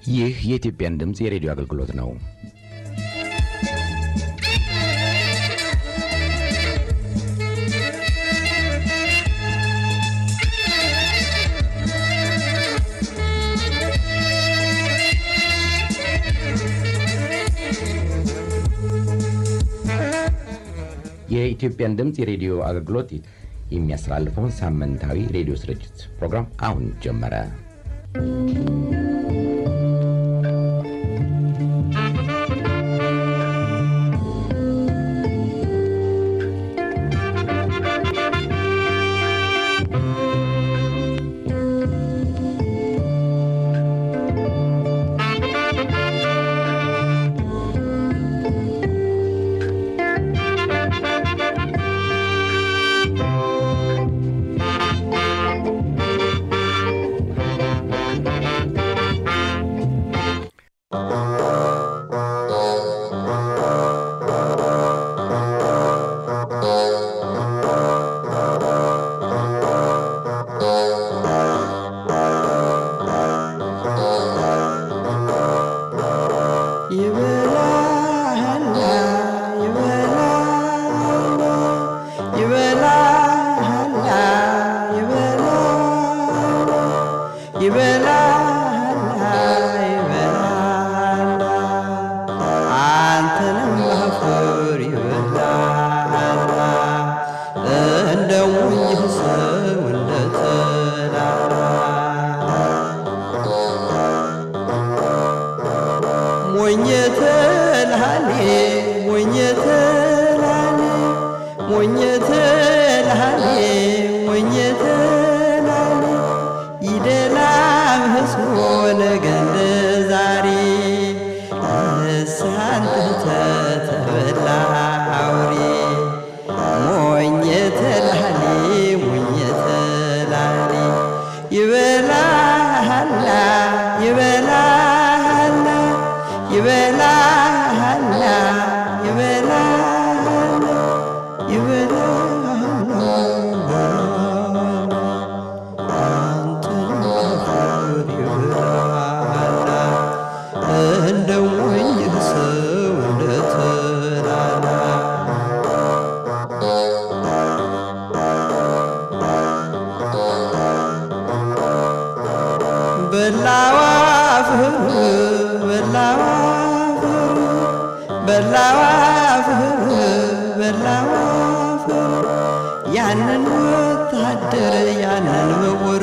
ይህ የኢትዮጵያን ድምፅ የሬዲዮ አገልግሎት ነው። የኢትዮጵያን ድምፅ የሬዲዮ አገልግሎት የሚያስተላልፈውን ሳምንታዊ ሬዲዮ ስርጭት ፕሮግራም አሁን ጀመረ። ያንን ወታደር ያንን ምውር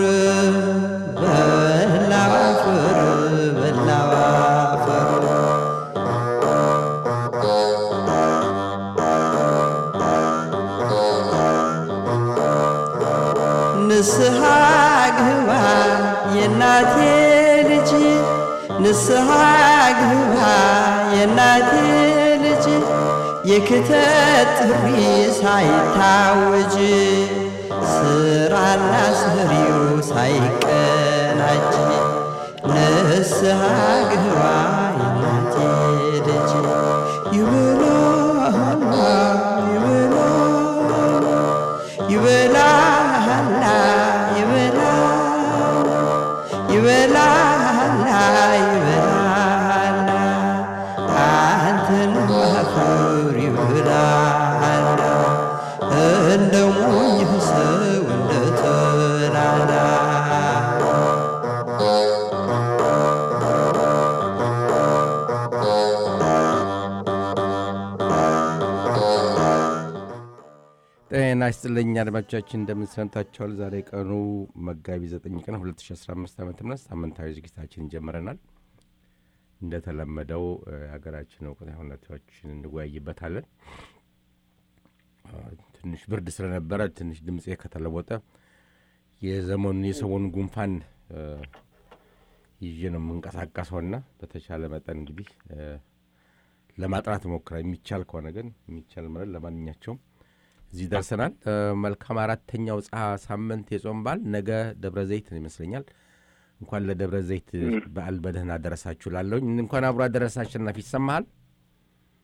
በላው አፈር በላው አፈር ንስሐ ግባ የናቴ ልጅ ንስሐ ግባ የናቴ ልጅ የክተት ጥሪ ሳይታወጅ ስራና ሰሪው ሳይቀናጅ ንስሐ ግባ የናቴ ልጅ ይበላሃላ ይበላሃላ ይበላሃላ ይበላሃላ ይበላሃላ አንተን ማፈር ይበላሃላ እንደ ሞኝ ሰው እንደ ተላላ ጤና ይስጥልኝ አድማጮቻችን፣ እንደምንሰንታቸዋል። ዛሬ ቀኑ መጋቢት 9 ቀን 2015 ዓ ም ሳምንታዊ ዝግጅታችን ጀምረናል። እንደተለመደው የሀገራችን እውቀታዊ ሁኔታዎችን እንወያይበታለን። ትንሽ ብርድ ስለነበረ ትንሽ ድምፄ ከተለወጠ የዘመኑን የሰሞኑን ጉንፋን ይዤ ነው የምንቀሳቀሰውና በተቻለ መጠን እንግዲህ ለማጥራት ሞክራ የሚቻል ከሆነ ግን የሚቻል ማለት ለማንኛቸውም እዚህ ደርሰናል። መልካም አራተኛው ጸ ሳምንት የጾም በዓል ነገ ደብረ ዘይት ይመስለኛል። እንኳን ለደብረ ዘይት በዓል በደህና አደረሳችሁ ላለሁኝ እንኳን አብሮ አደረሰ። አሸናፊ ይሰማሃል?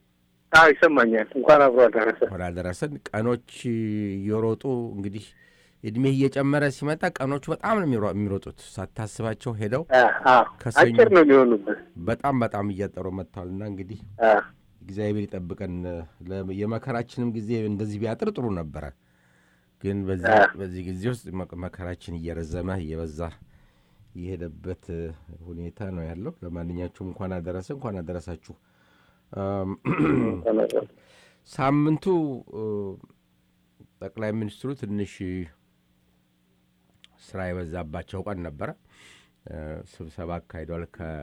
አዎ ይሰማኛል። እንኳን አብሮ አደረሰ። እንኳን አደረሰን። ቀኖች እየሮጡ እንግዲህ እድሜህ እየጨመረ ሲመጣ ቀኖቹ በጣም ነው የሚሮ- የሚሮጡት ሳታስባቸው ሄደው አ፣ አ፣ ከሰኞ- አጭር ነው የሚሆኑበት። በጣም በጣም እያጠሩ መጥተዋል እና እንግዲህ አ፣ እግዚአብሔር ይጠብቀን። ለ- የመከራችንም ጊዜ እንደዚህ ቢያጥር ጥሩ ነበረ። ግን በዚህ አ። በዚህ ጊዜ ውስጥ መ- መከራችን እየረዘመ እየበዛ የሄደበት እ, ሁኔታ ነው ያለው። ለማንኛችሁም እንኳን አደረሰ እንኳን አደረሳችሁ። አም፣ ሳምንቱ እ, ጠቅላይ ሚኒስትሩ ትንሽ ስራ የበዛባቸው ቀን ነበረ። እ፣ ስብሰባ አካሂደዋል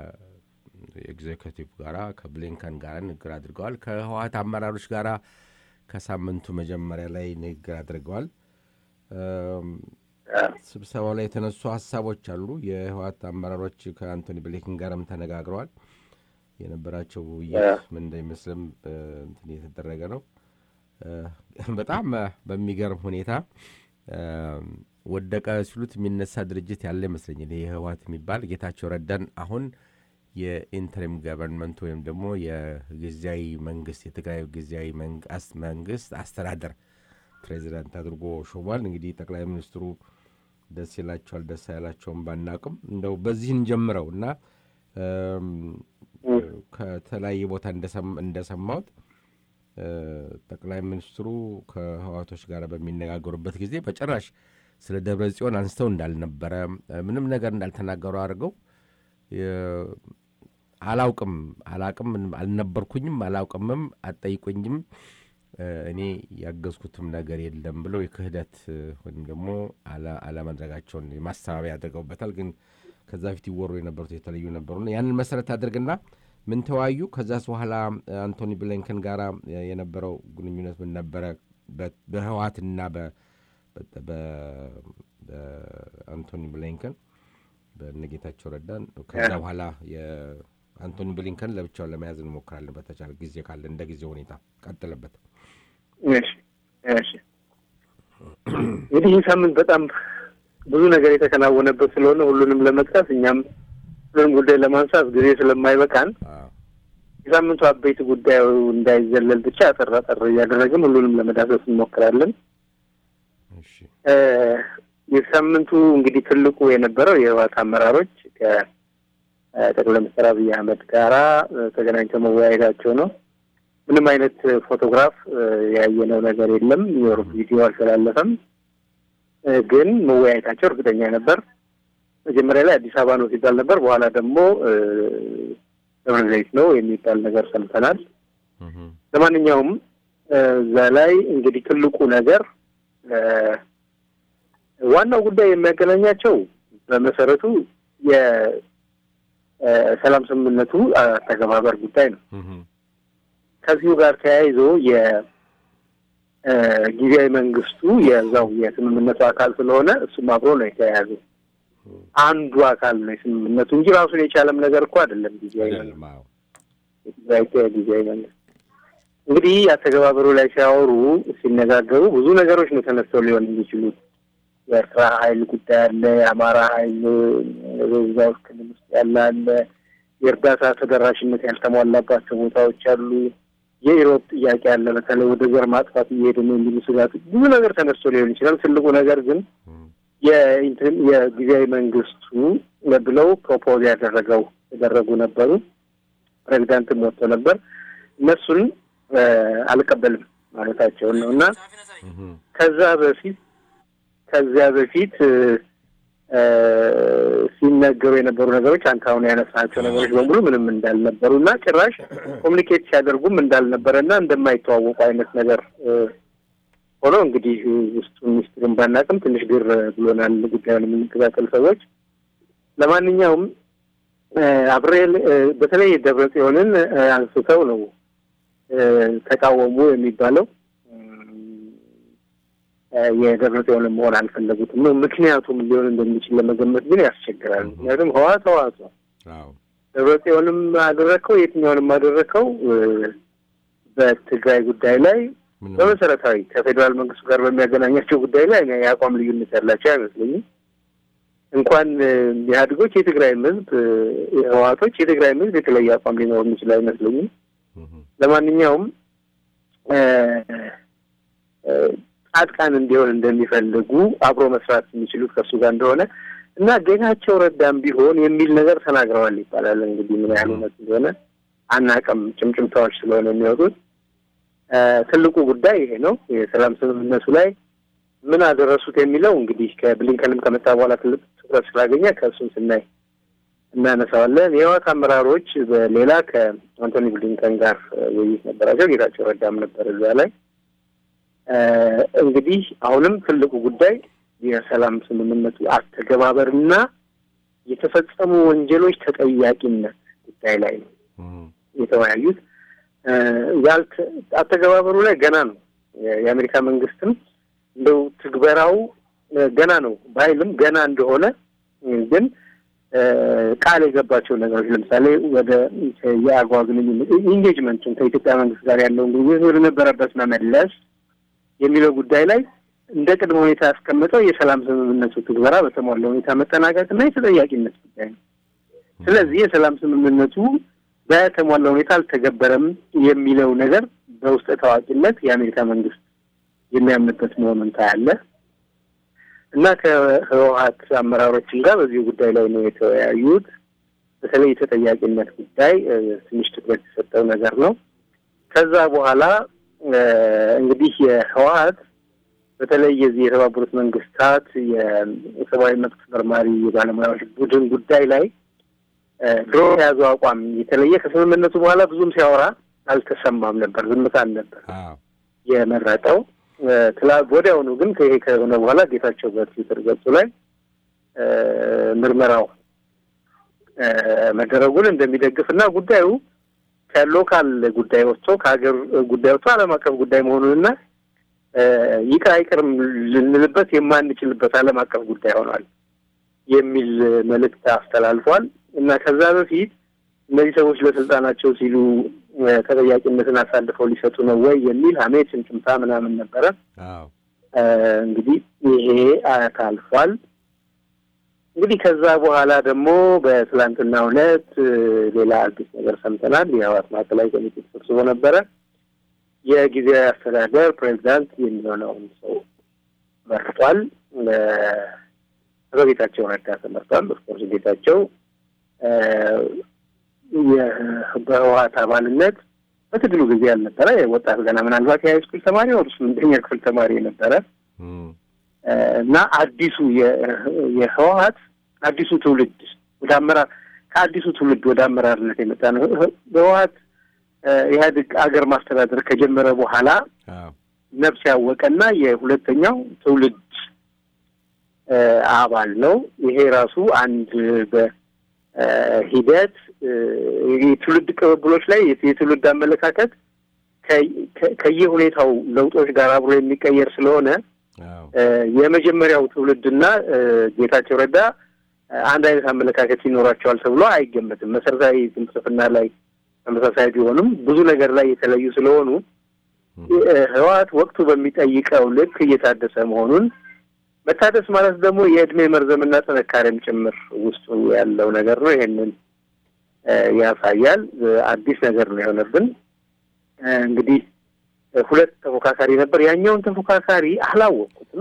ከኤግዜኪቲቭ ጋራ ከብሊንከን ጋር ንግግር አድርገዋል። ከህወሀት አመራሮች ጋራ ከሳምንቱ መጀመሪያ ላይ ንግግር አድርገዋል። እም፣ አ፣ ስብሰባው ላይ የተነሱ ሀሳቦች አሉ። የህወሀት አመራሮች ከአንቶኒ ብሊንከን ጋርም ተነጋግረዋል። የነበራቸው ውይይት ምን እንደሚመስልም እ፣ እንትን የተደረገ ነው። እ፣ በጣም እ፣ በሚገርም ሁኔታ እ፣ ወደቀ ሲሉት የሚነሳ ድርጅት ያለ ይመስለኛል። ይህ ህወሀት የሚባል ጌታቸው ረዳን አሁን የኢንተሪም ገቨርንመንት ወይም ደግሞ የጊዜያዊ መንግስት የትግራይ ጊዜያዊ መንግ- አስ- መንግስት አስተዳደር ፕሬዚዳንት አድርጎ ሾሟል። እንግዲህ ጠቅላይ ሚኒስትሩ ደስ ይላቸዋል ደስ አይላቸውም ባናቅም እንደው በዚህ እንጀምረው እና እም፣ ከተለያየ ቦታ እንደሰም- እንደሰማሁት እ፣ ጠቅላይ ሚኒስትሩ ከህዋቶች ጋር በሚነጋገሩበት ጊዜ በጭራሽ ስለ ደብረ ጽዮን አንስተው እንዳልነበረ እ፣ ምንም ነገር እንዳልተናገሩ አድርገው የ- አላውቅም አላቅም አልነበርኩኝም አላውቅምም አትጠይቁኝም እ፣ እኔ ያገዝኩትም ነገር የለም ብለው የክህደት እ፣ ወይም ደግሞ አለ- አለማድረጋቸውን ማስተባበያ አድርገውበታል። ግን ከዛ በፊት ይወሩ የነበሩት የተለዩ ነበሩና ያንን መሰረት አድርግና ምን ተወያዩ። ከዛስ በኋላ እ፣ አንቶኒ ብሊንከን ጋራ እ፣ የነበረው ግንኙነት ምን ነበረ? በ- በህወሓትና በ- በ- በ- በአንቶኒ ብሊንከን በነጌታቸው ረዳን ከዛ በኋላ የአንቶኒ ብሊንከን ለብቻውን ለመያዝ እንሞክራለን በተቻለ ጊዜ ካለ እንደ ጊዜ ሁኔታ ቀጥለበት። እሺ፣ እሺ። እንግዲህ ይህ ሳምንት በጣም ብዙ ነገር የተከናወነበት ስለሆነ ሁሉንም ለመጥቀስ እኛም ሁሉንም ጉዳይ ለማንሳት ጊዜ ስለማይበቃን አዎ። የሳምንቱ አበይት ጉዳዩ እንዳይዘለል ብቻ አጠር አጠር እያደረግን ሁሉንም ለመዳሰስ እንሞክራለን። እሺ እ፣ የሳምንቱ እንግዲህ ትልቁ የነበረው የህወሓት አመራሮች ከጠቅላይ ሚኒስትር አብይ አህመድ ጋራ እ፣ ተገናኝተው መወያየታቸው ነው። ምንም አይነት ፎቶግራፍ እ፣ ያየነው ነገር የለም። የወር ቪዲዮ አልተላለፈም። እ፣ ግን መወያየታቸው እርግጠኛ ነበር። መጀመሪያ ላይ አዲስ አበባ ነው ሲባል ነበር። በኋላ ደግሞ እ፣ ደብረ ዘይት ነው የሚባል ነገር ሰምተናል። እህ፣ ለማንኛውም እ፣ እዛ ላይ እንግዲህ ትልቁ ነገር እ፣ ዋናው ጉዳይ የሚያገናኛቸው በመሰረቱ የሰላም ስምምነቱ አተገባበር ጉዳይ ነው። እህ፣ ከዚሁ ጋር ተያይዞ የጊዜያዊ መንግስቱ የዛው የስምምነቱ አካል ስለሆነ እሱም አብሮ ነው የተያያዘው። አንዱ አካል ነው የስምምነቱ እንጂ ራሱን የቻለም ነገር እኮ አይደለም። ጊዜያዊ መንግስት አይደለም። አዎ። የትግራይ ጊዜያዊ መንግስት እንግዲህ አተገባበሩ ላይ ሲያወሩ ሲነጋገሩ ብዙ ነገሮች ነው ተነስተው ሊሆን የሚችሉት። የኤርትራ ኃይል ጉዳይ አለ። የአማራ ኃይል በዛ ውስጥ ክልል ውስጥ ያለ አለ። የእርዳታ ተደራሽነት ያልተሟላባቸው ቦታዎች አሉ። የኢሮብ ጥያቄ አለ። በተለይ ወደ ዘር ማጥፋት እየሄደ ነው የሚሉ ስጋት ብዙ ነገር ተነስቶ ሊሆን ይችላል። ትልቁ ነገር ግን እህ፣ የኢንትሪም የጊዜያዊ መንግስቱ ብለው ፕሮፖዝ ያደረገው ያደረጉ ነበሩ። ፕሬዚዳንትም ወጥቶ ነበር። እነሱን እ፣ አልቀበልም ማለታቸውን ነው እና እህ፣ ከዛ በፊት ከዚያ በፊት እ፣ እ፣ ሲነገሩ የነበሩ ነገሮች አንተ አሁን ያነሳቸው ነገሮች በሙሉ ምንም እንዳልነበሩ እና ጭራሽ ኮሚኒኬት ሲያደርጉም እንዳልነበረ እና እንደማይተዋወቁ አይነት ነገር እ፣ ሆኖ እንግዲህ ውስጡን ሚስጥሩን ባናቅም ትንሽ ግር ብሎናል፣ ጉዳዩን የምንከታተል ሰዎች። ለማንኛውም እ፣ አብሬል እ፣ በተለይ ደብረ ጽዮንን እ፣ አንስተው ነው እ፣ ተቃወሙ የሚባለው እ፣ የደብረ ጽዮንን መሆን አልፈለጉትም ነው። ምክንያቱም ሊሆን እንደሚችል ለመገመት ግን ያስቸግራል። ምክንያቱም ህዋት ህዋት ነው። አዎ። ደብረ ጽዮንም አደረግከው የትኛውንም አደረግከው እ፣ በትግራይ ጉዳይ ላይ ምንም በመሰረታዊ ከፌዴራል መንግስቱ ጋር በሚያገናኛቸው ጉዳይ ላይ እኔ የአቋም ልዩነት ያላቸው አይመስለኝም። እንኳን እ፣ ኢህአዴጎች የትግራይም ህዝብ እ፣ ህወሓቶች የትግራይም ህዝብ የተለየ አቋም ሊኖር የሚችል አይመስለኝም። እህ፣ ለማንኛውም እ፣ እ፣ ጻድቃን እንዲሆን እንደሚፈልጉ አብሮ መስራት የሚችሉት ከእሱ ጋር እንደሆነ እና ጌታቸው ረዳም ቢሆን የሚል ነገር ተናግረዋል ይባላል። እንግዲህ ምን ያህል እውነት እንደሆነ አናውቅም። ጭምጭምታዎች ስለሆነ የሚወጡት ትልቁ ጉዳይ ይሄ ነው። የሰላም ስምምነቱ ላይ ምን አደረሱት የሚለው እንግዲህ ከብሊንከንም ከመጣ በኋላ ትልቅ ትኩረት ስላገኘ ከእሱም ስናይ እናነሳዋለን። የህወሓት አመራሮች በሌላ ከአንቶኒ ብሊንከን ጋር ውይይት ነበራቸው። ጌታቸው ረዳም ነበር እዛ ላይ። እንግዲህ አሁንም ትልቁ ጉዳይ የሰላም ስምምነቱ አተገባበርና የተፈጸሙ ወንጀሎች ተጠያቂነት ጉዳይ ላይ ነው የተወያዩት። አተገባበሩ ላይ ገና ነው። የአሜሪካ መንግስትም እንደው ትግበራው ገና ነው ባይልም ገና እንደሆነ ግን ቃል የገባቸው ነገሮች ለምሳሌ ወደ የአጓ ግንኙነት ኢንጌጅመንቱን ከኢትዮጵያ መንግስት ጋር ያለውን ግንኙነት ወደ ነበረበት መመለስ የሚለው ጉዳይ ላይ እንደ ቅድመ ሁኔታ ያስቀምጠው የሰላም ስምምነቱ ትግበራ በተሟላ ሁኔታ መጠናቀቅ እና የተጠያቂነት ጉዳይ ነው። ስለዚህ የሰላም ስምምነቱ በተሟላ ሁኔታ አልተገበረም የሚለው ነገር በውስጠ ታዋቂነት የአሜሪካ መንግስት የሚያምንበት መሆኑን ታያለህ እና ከህወሀት አመራሮችን ጋር በዚህ ጉዳይ ላይ ነው የተወያዩት። በተለይ የተጠያቂነት ጉዳይ ትንሽ ትኩረት የሰጠው ነገር ነው። ከዛ በኋላ እንግዲህ የህወሀት በተለይ የዚህ የተባበሩት መንግስታት የሰብአዊ መብት መርማሪ የባለሙያዎች ቡድን ጉዳይ ላይ ድሮ የያዘው አቋም የተለየ ከስምምነቱ በኋላ ብዙም ሲያወራ አልተሰማም ነበር፣ ዝምታን ነበር የመረጠው። ወዲያውኑ ግን ይሄ ከሆነ በኋላ ጌታቸው በትዊተር ገጹ ላይ ምርመራው መደረጉን እንደሚደግፍ እና ጉዳዩ ከሎካል ጉዳይ ወጥቶ ከሀገር ጉዳይ ወጥቶ ዓለም አቀፍ ጉዳይ መሆኑንና ይቅር አይቅርም ልንልበት የማንችልበት ዓለም አቀፍ ጉዳይ ሆኗል የሚል መልእክት አስተላልፏል እና ከዛ በፊት እነዚህ ሰዎች ለስልጣናቸው ሲሉ ተጠያቂነትን አሳልፈው ሊሰጡ ነው ወይ የሚል ሀሜት ጭምጭምታ ምናምን ነበረ። እንግዲህ ይሄ ታልፏል። እንግዲህ ከዛ በኋላ ደግሞ በትላንትናው ዕለት ሌላ አዲስ ነገር ሰምተናል። የህወሓት ማዕከላዊ ኮሚቴ ተሰብስቦ ነበረ። የጊዜያዊ አስተዳደር ፕሬዚዳንት የሚሆነውን ሰው መርጧል። አቶ ጌታቸው ረዳ ተመርጧል። ኦፍኮርስ ጌታቸው በህወሓት አባልነት በትግሉ ጊዜ ያልነበረ ወጣት ገና ምናልባት የሃይስኩል ተማሪ ወር ስምንተኛ ክፍል ተማሪ የነበረ እና አዲሱ የህወሓት አዲሱ ትውልድ ወደ አመራር ከአዲሱ ትውልድ ወደ አመራርነት የመጣ ነው። ህወሓት ኢህአዴግ አገር ማስተዳደር ከጀመረ በኋላ ነፍስ ያወቀና የሁለተኛው ትውልድ አባል ነው። ይሄ ራሱ አንድ በሂደት የትውልድ ቅብብሎች ላይ የትውልድ አመለካከት ከየሁኔታው ለውጦች ጋር አብሮ የሚቀየር ስለሆነ የመጀመሪያው ትውልድና ጌታቸው ረዳ አንድ አይነት አመለካከት ይኖራቸዋል ተብሎ አይገመትም። መሰረታዊ ፍልስፍና ላይ ተመሳሳይ ቢሆንም ብዙ ነገር ላይ የተለዩ ስለሆኑ ህወሓት ወቅቱ በሚጠይቀው ልክ እየታደሰ መሆኑን መታደስ ማለት ደግሞ የእድሜ መርዘምና ጥንካሬም ጭምር ውስጡ ያለው ነገር ነው። ይሄንን ያሳያል። አዲስ ነገር ነው የሆነብን። እንግዲህ ሁለት ተፎካካሪ ነበር። ያኛውን ተፎካካሪ አላወቅኩትም።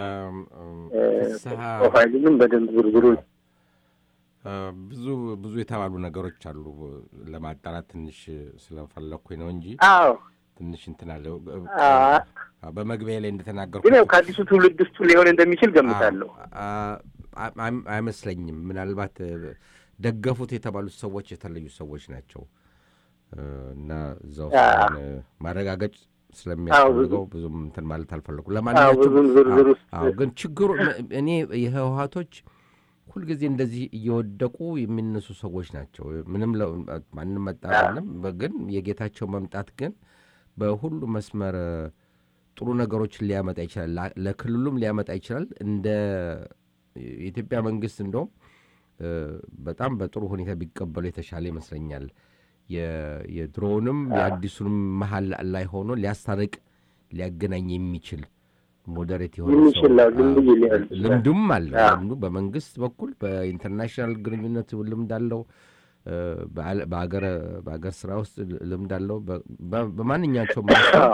ፕሮፋይሉንም በደንብ ዝርዝሩን ብዙ ብዙ የተባሉ ነገሮች አሉ። ለማጣራት ትንሽ ስለፈለግኩኝ ነው እንጂ አዎ ትንሽ እንትን አለው። በመግቢያ ላይ እንደተናገርኩ ግን ያው ከአዲሱ ትውልድ ውስጡ ሊሆን እንደሚችል ገምታለሁ። አይመስለኝም። ምናልባት ደገፉት የተባሉት ሰዎች የተለዩ ሰዎች ናቸው እና እዛ ውስጥ ማረጋገጥ ስለሚያስፈልገው ብዙም እንትን ማለት አልፈለኩም። ብዙም ዝርዝር ውስጥ ለማንኛቸውም ግን ችግሩ እኔ የህወሓቶች ሁልጊዜ እንደዚህ እየወደቁ የሚነሱ ሰዎች ናቸው። ምንም ማንም መጣ ምንም፣ ግን የጌታቸው መምጣት ግን በሁሉ መስመር ጥሩ ነገሮችን ሊያመጣ ይችላል። ለክልሉም ሊያመጣ ይችላል። እንደ የኢትዮጵያ መንግስት እንደውም በጣም በጥሩ ሁኔታ ቢቀበሉ የተሻለ ይመስለኛል። የድሮውንም የአዲሱንም መሀል ላይ ሆኖ ሊያስታርቅ ሊያገናኝ የሚችል ሞዴሬት የሆነ ልምዱም አለ። ልምዱ በመንግስት በኩል በኢንተርናሽናል ግንኙነት ልምድ አለው። በአገር ስራ ውስጥ ልምድ አለው። በማንኛቸውም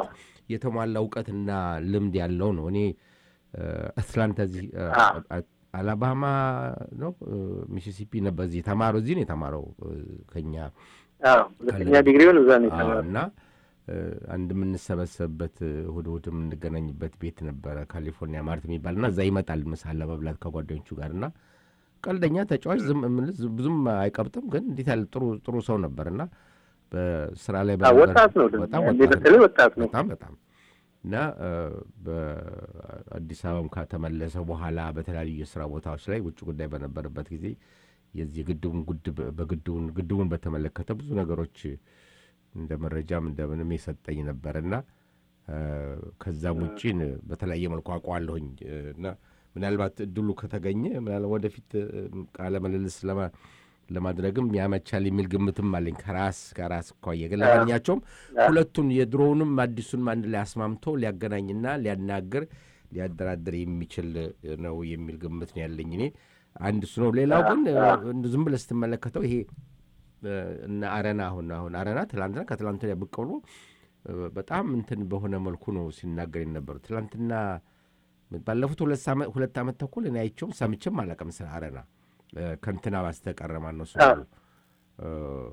የተሟላ እውቀትና ልምድ ያለው ነው። እኔ እ፣ አትላንታ እዚህ እ፣ አዎ። አ- አላባማ ነው እ፣ ሚሲሲፒ ነበር እዚህ የተማረው እዚህ ነው የተማረው እ፣ ከኛ አዎ ሁለተኛ ዲግሪውን እዛ ነው አዎ፣ የተማረው። እና እ፣ አንድ የምንሰበሰብበት እ፣ እሑድ እሑድ የምንገናኝበት ቤት ነበረ ካሊፎርኒያ ማርት የሚባል እና እዛ ይመጣል ምሳ ለመብላት ከጓደኞቹ ጋር እና ቀልደኛ ተጫዋች ዝም እምልህ ዝም- ብዙም አይቀብጥም፣ ግን እንዴት ያለ ጥሩ ጥሩ ሰው ነበር እና በስራ ላይ አዎ በነበር- ወጣት ነው ደግሞ በጣም ያኔ ወጣት ነው። በተለይ ወጣት ነው። በጣም በጣም እና እ፣ በአዲስ አበባም ከተመለሰ በኋላ በተለያዩ የስራ ቦታዎች ላይ ውጭ ጉዳይ በነበረበት ጊዜ የዚህ ግድቡን ጉድብ በግድቡን ግድቡን በተመለከተ ብዙ ነገሮች እንደ መረጃም እንደምንም የሰጠኝ ነበር እና እ፣ ከዛም ውጭ ን- በተለያየ መልኩ አውቀዋለሁኝ እ፣ እና ምናልባት እድሉ ከተገኘ ምናልባት ወደፊት እ፣ ቃለ ምልልስ ለማ- ለማድረግም ያመቻል የሚል ግምትም አለኝ ከራስ ከራስ እኳየ ግን ለማንኛቸውም ሁለቱን የድሮውንም አዲሱንም አንድ ላይ አስማምቶ ሊያገናኝና ሊያናግር ሊያደራድር የሚችል ነው የሚል ግምት ነው ያለኝ እኔ አንድ እሱ ነው ሌላው ግን እ፣ ዝም ብለህ ስትመለከተው ይሄ እ፣ እነ አረና አሁን አሁን አረና ትላንትና ከትላንት ወዲያ ብቅ ብሎ እ፣ በጣም እንትን በሆነ መልኩ ነው ሲናገር የነበሩ ትላንትና ባለፉት ሁለት ሳመ- ሁለት ዓመት ተኩል እኔ አይቼውም ሰምቼም አላውቅም ስለ አረና እ፣ ከእንትና ባስተቀረ ማን ነው ስሙ? አዎ። እ፣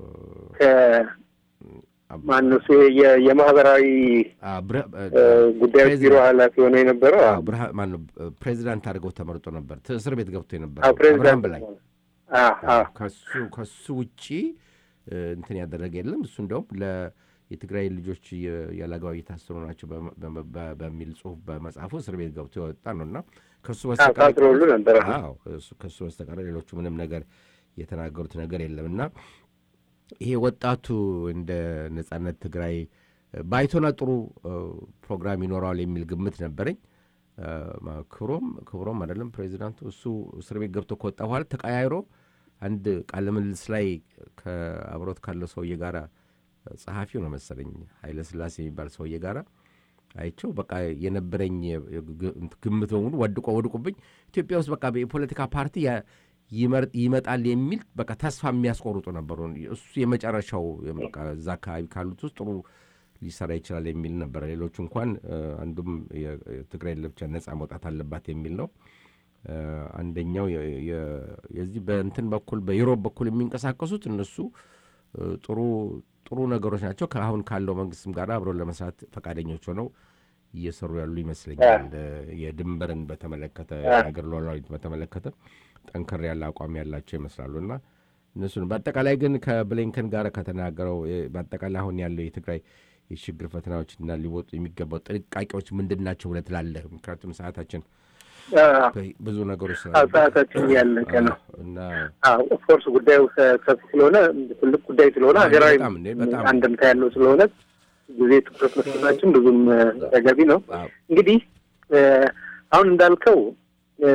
ማነው እሱ የ- የማህበራዊ አ፣ ብረ- እ፣ እ፣ ጉዳዮች ቢሮ ፕሬዚዳንት- ኃላፊ ሆነ የነበረው አዎ፣ ብርሃ- ማነው እ፣ ፕሬዚዳንት አድርገው ተመርጦ ነበር ት- እስር ቤት ገብቶ አዎ የነበረው አብርሃም ፕሬዚዳንት በላይ አዎ አዎ ከሱ ከሱ ውጪ እ፣ እንትን ያደረገ የለም። እሱ እንደውም ለ የትግራይ ልጆች የ- ያለአግባብ እየታሰሩ ናቸው በመ- በመ- በ- በሚል ጽሁፍ በመጽሐፉ እስር ቤት ገብቶ የወጣ ነው እና ከሱ በስተቀር ታስሮ ሁሉ ነበረ። አዎ እሱ- ከሱ በስተቀር ሌሎቹ ምንም ነገር የተናገሩት ነገር የለም እና ይሄ ወጣቱ እንደ ነጻነት ትግራይ እ፣ ባይቶና ጥሩ እ፣ ፕሮግራም ይኖረዋል የሚል ግምት ነበረኝ። እ፣ ማ- ክብሮም ክብሮም አይደለም ፕሬዚዳንቱ እሱ እስር ቤት ገብቶ ከወጣ በኋላ ተቀያይሮ አንድ ቃለ ምልልስ ላይ ከአብሮት ካለው ሰውዬ ጋር ጸሐፊው ነው መሰለኝ ኃይለ ስላሴ የሚባል ሰውዬ ጋር አይቸው በቃ የነበረኝ ግ- ግምት በሙሉ ወድቆ ወድቁብኝ። ኢትዮጵያ ውስጥ በቃ የፖለቲካ ፓርቲ ያ- ይመር- ይመጣል የሚል በቃ ተስፋ የሚያስቆርጡ ነበሩ። እሱ የመጨረሻው በቃ እዛ አካባቢ ካሉት ውስጥ ጥሩ ሊሰራ ይችላል የሚል ነበረ። ሌሎቹ እንኳን እ፣ አንዱም የ- የትግራይ ለብቻ ነጻ መውጣት አለባት የሚል ነው። እ፣ አንደኛው የ- የ- የዚህ በእንትን በኩል በዩሮፕ በኩል የሚንቀሳቀሱት እነሱ እ፣ ጥሩ ጥሩ ነገሮች ናቸው። ከአሁን ካለው መንግስትም ጋር አብረው ለመስራት ፈቃደኞች ሆነው እየሰሩ ያሉ ይመስለኛል። እ፣ የድንበርን በተመለከተ የሀገር ሉዓላዊነት በተመለከተ ጠንከር ያለ አቋም ያላቸው ይመስላሉ እና እነሱን በአጠቃላይ ግን ከብሊንከን ጋር ከተናገረው እ፣ በአጠቃላይ አሁን ያለው የትግራይ የችግር ፈተናዎችና ሊወጡ የሚገባው ጥንቃቄዎች ምንድን ናቸው ብለህ ትላለህ? ምክንያቱም ሰዓታችን አዎ ብዙ ነገሮች አዎ፣ ስላሉ ሰዓታችን ያለቀ ነው። እና ኦፍኮርስ ጉዳዩ ሰ- ሰፊ ስለሆነ ትልቅ ጉዳይ ስለሆነ አዎ፣ ሀገራዊ በጣም እንዴ፣ በጣም። አንድምታ ያለው ስለሆነ ጊዜ ትኩረት መስጠታችን ብዙም እ፣ ተገቢ ነው። አዎ፣ እንግዲህ እ፣ አሁን እንዳልከው እ፣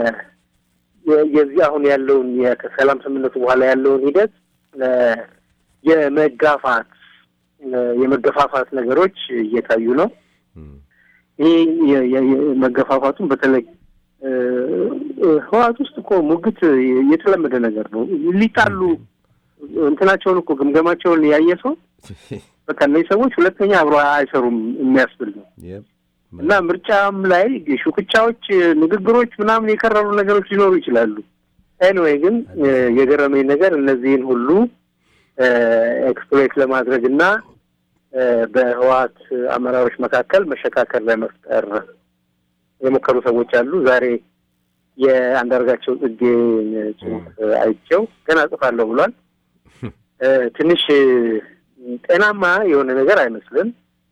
የ- የዚህ አሁን ያለውን የ- ከሰላም ስምምነቱ በኋላ ያለውን ሂደት እ፣ የመጋፋት እ፣ የመገፋፋት ነገሮች እየታዩ ነው። እም፣ ይህ የ- የ- የ- መገፋፋቱን በተለይ እ፣ እ፣ ህወሓት ውስጥ እኮ ሙግት የተለመደ ነገር ነው። ሊጣሉ እንትናቸውን እኮ ግምገማቸውን ያየ ሰው በቃ እነዚህ ሰዎች ሁለተኛ አብሮ አይሰሩም የሚያስብል ነው የም፣ እና ምርጫም ላይ ሹክቻዎች፣ ንግግሮች ምናምን የከረሩ ነገሮች ሊኖሩ ይችላሉ። ኤንዌይ ግን እ፣ የገረመኝ ነገር እነዚህን ሁሉ ኤክስፕሎይት ለማድረግ እና እ፣ በህወሓት አመራሮች መካከል መሸካከር ለመፍጠር የሞከሩ ሰዎች አሉ። ዛሬ የአንዳርጋቸው ጽጌ ጽሁፍ አይቼው ገና ጽፋለሁ ብሏል። እ፣ ትንሽ እ፣ ጤናማ የሆነ ነገር አይመስልም።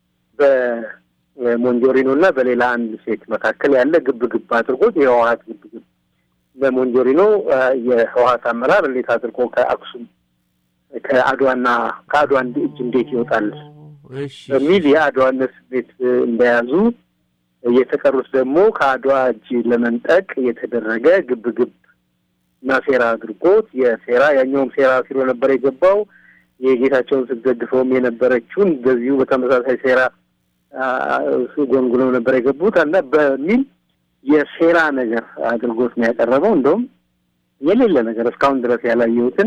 በሞንጆሪኖ እና በሌላ አንድ ሴት መካከል ያለ ግብ ግብ አድርጎት የህወሓት ግብ ግብ በሞንጆሪኖ እ፣ የህወሓት አመራር እንዴት አድርጎ ከአክሱም ከአድዋና ከአድዋ እንድ- እጅ እንዴት ይወጣል እሺ፣ በሚል የአድዋነት ስሜት እ፣ እንደያዙ የተቀሩት ደግሞ ከአድዋ እጅ ለመንጠቅ የተደረገ ግብ ግብ እና ሴራ አድርጎት የሴራ ያኛውም ሴራ ሲሎ ነበር የገባው የጌታቸውን ስትደግፈውም የነበረችውን በዚሁ በተመሳሳይ ሴራ አ፣ ጎንጉነው ነበር የገቡት እና በሚል የሴራ ነገር አድርጎት ነው ያቀረበው። እንደውም የሌለ ነገር እስካሁን ድረስ ያላየሁትን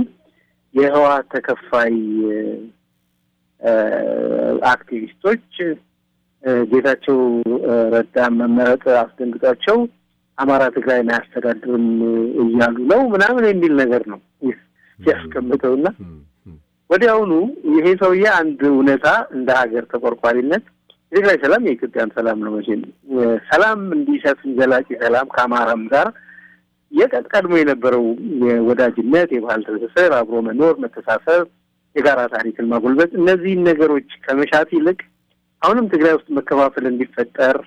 የህወሓት ተከፋይ እ፣ አክቲቪስቶች ጌታቸው ረዳ መመረጥ አስደንግጧቸው አማራ ትግራይን አያስተዳድርም እያሉ ነው ምናምን የሚል ነገር ነው ያስቀምጠው እና ወዲያውኑ ይሄ ሰውዬ አንድ እውነታ እንደ ሀገር ተቆርቋሪነት የትግራይ ሰላም የኢትዮጵያን ሰላም ነው። መቼም ሰላም እንዲሰፍን ዘላቂ ሰላም ከአማራም ጋር የቀጥ ቀድሞ የነበረው የወዳጅነት፣ የባህል ትስስር፣ አብሮ መኖር፣ መተሳሰብ፣ የጋራ ታሪክን ማጎልበት እነዚህን ነገሮች ከመሻት ይልቅ አሁንም ትግራይ ውስጥ መከፋፈል እንዲፈጠር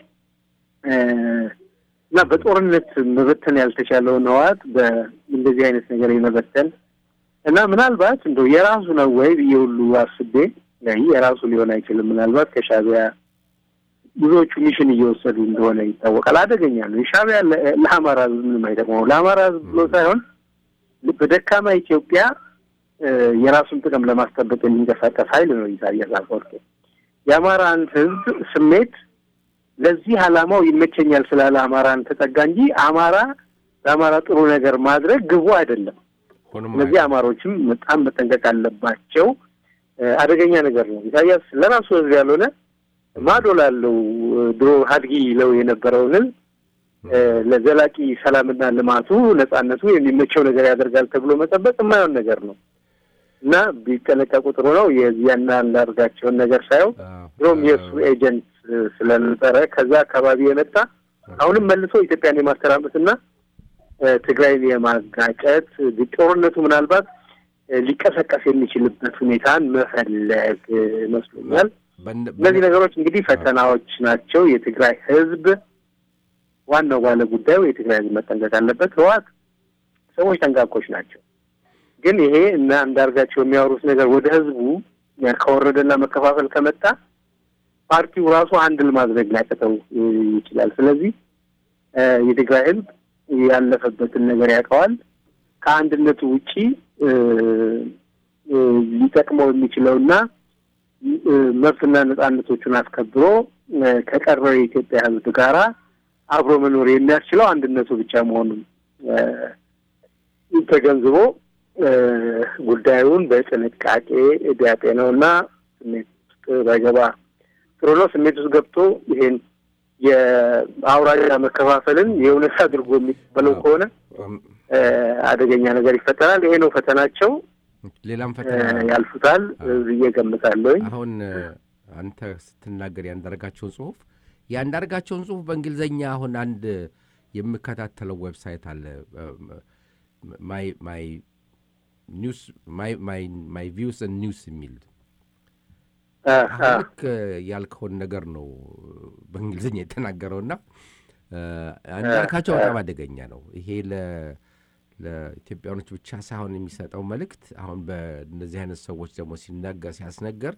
እና በጦርነት መበተን ያልተቻለውን ህወሓት በእንደዚህ አይነት ነገር የመበተን እና ምናልባት እንደው የራሱ ነው ወይ ብዬ ሁሉ አስቤ የራሱ ሊሆን አይችልም። ምናልባት ከሻዕቢያ ብዙዎቹ ሚሽን እየወሰዱ እንደሆነ ይታወቃል። አደገኛ ነው። የሻዕቢያ ለአማራ ህዝብ ምንም አይጠቅመው። ለአማራ ህዝብ ብሎ ሳይሆን በደካማ ኢትዮጵያ የራሱን ጥቅም ለማስጠበቅ የሚንቀሳቀስ ኃይል ነው ኢሳያስ አፈወርቂ። የአማራን ህዝብ ስሜት ለዚህ ዓላማው ይመቸኛል ስላለ አማራን ተጠጋ እንጂ አማራ ለአማራ ጥሩ ነገር ማድረግ ግቡ አይደለም። እነዚህ አማሮችም በጣም መጠንቀቅ አለባቸው። አደገኛ ነገር ነው። ኢሳያስ ለራሱ ህዝብ ያልሆነ ማዶ ላለው ድሮ ሀድጊ ይለው የነበረውን ለዘላቂ ሰላምና ልማቱ ነጻነቱ የሚመቸው ነገር ያደርጋል ተብሎ መጠበቅ የማይሆን ነገር ነው እና ቢጠነቀቁ ጥሩ ነው። የዚያና እንዳርጋቸውን ነገር ሳየው ድሮም የእሱ ኤጀንት ስለነበረ ከዛ አካባቢ የመጣ አሁንም መልሶ ኢትዮጵያን የማተራመስና ትግራይን የማጋጨት ጦርነቱ ምናልባት ሊቀሰቀስ የሚችልበት ሁኔታን መፈለግ መስሎኛል። እነዚህ ነገሮች እንግዲህ ፈተናዎች ናቸው። የትግራይ ህዝብ ዋናው ባለ ጉዳዩ የትግራይ ህዝብ መጠንቀቅ አለበት። ህወሓት ሰዎች ጠንቃቆች ናቸው። ግን ይሄ እና አንዳርጋቸው የሚያወሩት ነገር ወደ ህዝቡ ከወረደና መከፋፈል ከመጣ ፓርቲው ራሱ አንድል ማድረግ ሊያቅተው ይችላል። ስለዚህ የትግራይ ህዝብ ያለፈበትን ነገር ያውቀዋል። ከአንድነቱ ውጪ ሊጠቅመው የሚችለውና መብትና ነጻነቶቹን አስከብሮ ከቀረው የኢትዮጵያ ህዝብ ጋራ አብሮ መኖር የሚያስችለው አንድነቱ ብቻ መሆኑን ተገንዝቦ ጉዳዩን በጥንቃቄ ቢያጤነውና ስሜት ውስጥ ባይገባ ጥሩ ነው። ስሜት ውስጥ ገብቶ ይሄን የአውራጃ መከፋፈልን የእውነት አድርጎ የሚቀበለው ከሆነ አደገኛ ነገር ይፈጠራል። ይሄ ነው ፈተናቸው። ሌላም ፈተና ያልፉታል ብዬ ገምታለሁ። አሁን አንተ ስትናገር ያንዳርጋቸውን ጽሁፍ ያንዳርጋቸውን ጽሁፍ በእንግሊዝኛ አሁን አንድ የምከታተለው ዌብሳይት አለ ማይ ማይ ኒውስ ማይ ማይ ማይ ቪውስ ኒውስ የሚል ልክ ያልከውን ነገር ነው በእንግሊዝኛ የተናገረውና አንዳርጋቸው በጣም አደገኛ ነው። ይሄ ለኢትዮጵያኖች ብቻ ሳይሆን የሚሰጠው መልእክት አሁን በእነዚህ አይነት ሰዎች ደግሞ ሲናገር ሲያስነገር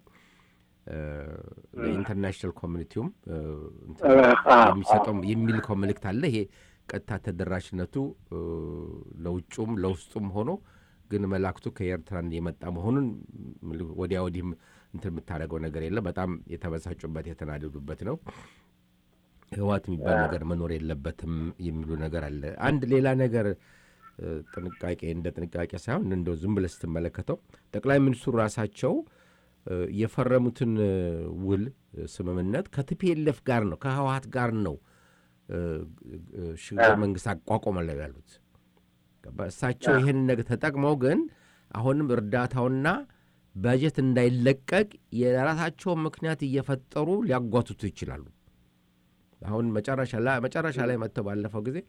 ለኢንተርናሽናል ኮሚኒቲውም የሚሰጠው የሚልከው መልእክት አለ። ይሄ ቀጥታ ተደራሽነቱ ለውጩም ለውስጡም ሆኖ ግን መላክቱ ከኤርትራን የመጣ መሆኑን ወዲያ ወዲህም እንትን የምታደርገው ነገር የለም። በጣም የተበሳጩበት የተናደዱበት ነው። ህወሓት የሚባል ነገር መኖር የለበትም የሚሉ ነገር አለ። አንድ ሌላ ነገር ጥንቃቄ እንደ ጥንቃቄ ሳይሆን እንደው ዝም ብለህ ስትመለከተው ጠቅላይ ሚኒስትሩ ራሳቸው የፈረሙትን ውል ስምምነት ከቲፒኤልኤፍ ጋር ነው ከህወሓት ጋር ነው ሽግግር መንግስት አቋቋመለው ያሉት። እሳቸው ይህን ነገር ተጠቅመው ግን አሁንም እርዳታውና በጀት እንዳይለቀቅ የራሳቸውን ምክንያት እየፈጠሩ ሊያጓትቱ ይችላሉ። አሁን መጨረሻ ላይ መጥተው ባለፈው ጊዜ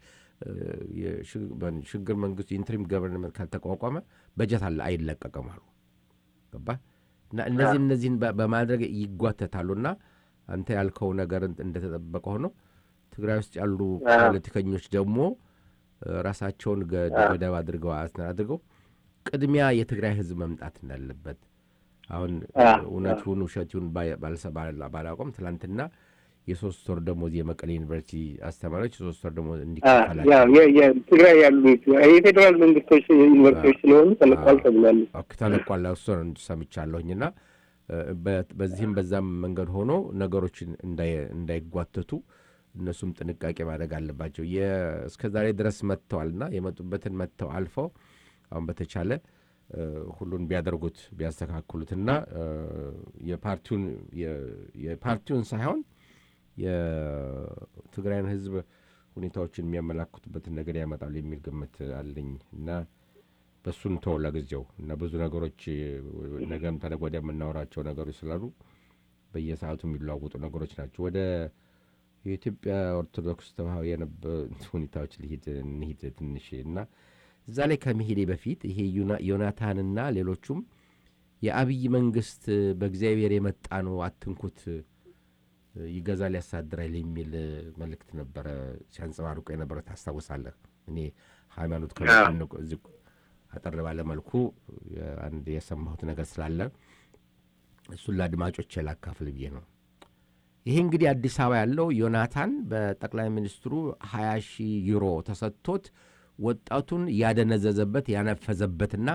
ሽግግር መንግስቱ የኢንትሪም ገቨርንመንት ካልተቋቋመ በጀት አለ አይለቀቅም አሉ። ገባ እና እነዚህ እነዚህን በማድረግ ይጓተታሉና አንተ ያልከው ነገር እንደተጠበቀ ሆኖ ትግራይ ውስጥ ያሉ ፖለቲከኞች ደግሞ ራሳቸውን ገደብ አድርገው አድርገው ቅድሚያ የትግራይ ህዝብ መምጣት እንዳለበት አሁን እውነቱን ውሸቱን ባላቆም ትላንትና የሶስት ወር ደሞዝ የመቀሌ ዩኒቨርሲቲ አስተማሪዎች የሶስት ወር ደሞዝ እንዲከፈላቸው ትግራይ ያሉ የፌዴራል መንግስቶች ዩኒቨርሲቲዎች ስለሆኑ ተለቋል ተብሏል። ተለቋል እሱን ሰምቻለሁኝና በዚህም በዛም መንገድ ሆኖ ነገሮችን እንዳይጓተቱ እነሱም ጥንቃቄ ማድረግ አለባቸው። እስከ ዛሬ ድረስ መጥተዋልና የመጡበትን መጥተው አልፈው አሁን በተቻለ ሁሉን ቢያደርጉት ቢያስተካክሉትና የፓርቲውን የፓርቲውን ሳይሆን የትግራይን ህዝብ ሁኔታዎችን የሚያመላክቱበትን ነገር ያመጣሉ የሚል ግምት አለኝ እና በሱን ተው ለጊዜው እና ብዙ ነገሮች ነገም ተነገ ወዲያ የምናወራቸው ነገሮች ስላሉ በየሰዓቱ የሚለዋወጡ ነገሮች ናቸው። ወደ የኢትዮጵያ ኦርቶዶክስ ተዋህዶ የነበሩት ሁኔታዎች ልሂድ እንሂድ ትንሽ እና እዛ ላይ ከመሄዴ በፊት ይሄ ዮናታንና ሌሎቹም የአብይ መንግስት በእግዚአብሔር የመጣ ነው አትንኩት፣ ይገዛል፣ ያሳድራል የሚል መልእክት ነበረ ሲያንጸባርቁ የነበረ ታስታውሳለህ። እኔ ሃይማኖት ከዚህ አጠር ባለ መልኩ አንድ የሰማሁት ነገር ስላለ እሱን ለአድማጮች ላካፍል ብዬ ነው። ይሄ እንግዲህ አዲስ አበባ ያለው ዮናታን በጠቅላይ ሚኒስትሩ 20 ሺህ ዩሮ ተሰጥቶት ወጣቱን ያደነዘዘበት ያነፈዘበትና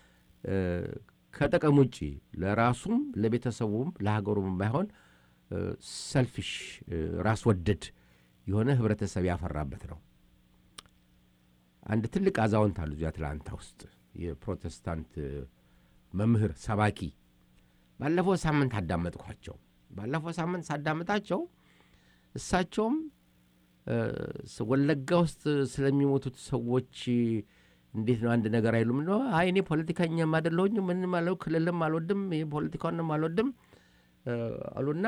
ከጥቅም ውጭ ለራሱም ለቤተሰቡም ለሀገሩም ባይሆን ሰልፊሽ ራስ ወደድ የሆነ ህብረተሰብ ያፈራበት ነው። አንድ ትልቅ አዛውንት አሉ እዚህ አትላንታ ውስጥ የፕሮቴስታንት መምህር ሰባኪ። ባለፈው ሳምንት አዳመጥኳቸው። ባለፈው ሳምንት ሳዳምጣቸው እሳቸውም ወለጋ ውስጥ ስለሚሞቱት ሰዎች እንዴት ነው አንድ ነገር አይሉም ነው? አይ እኔ ፖለቲከኛም አይደለሁኝ ምንም አለው ክልልም አልወድም ፖለቲካውንም አልወድም አሉና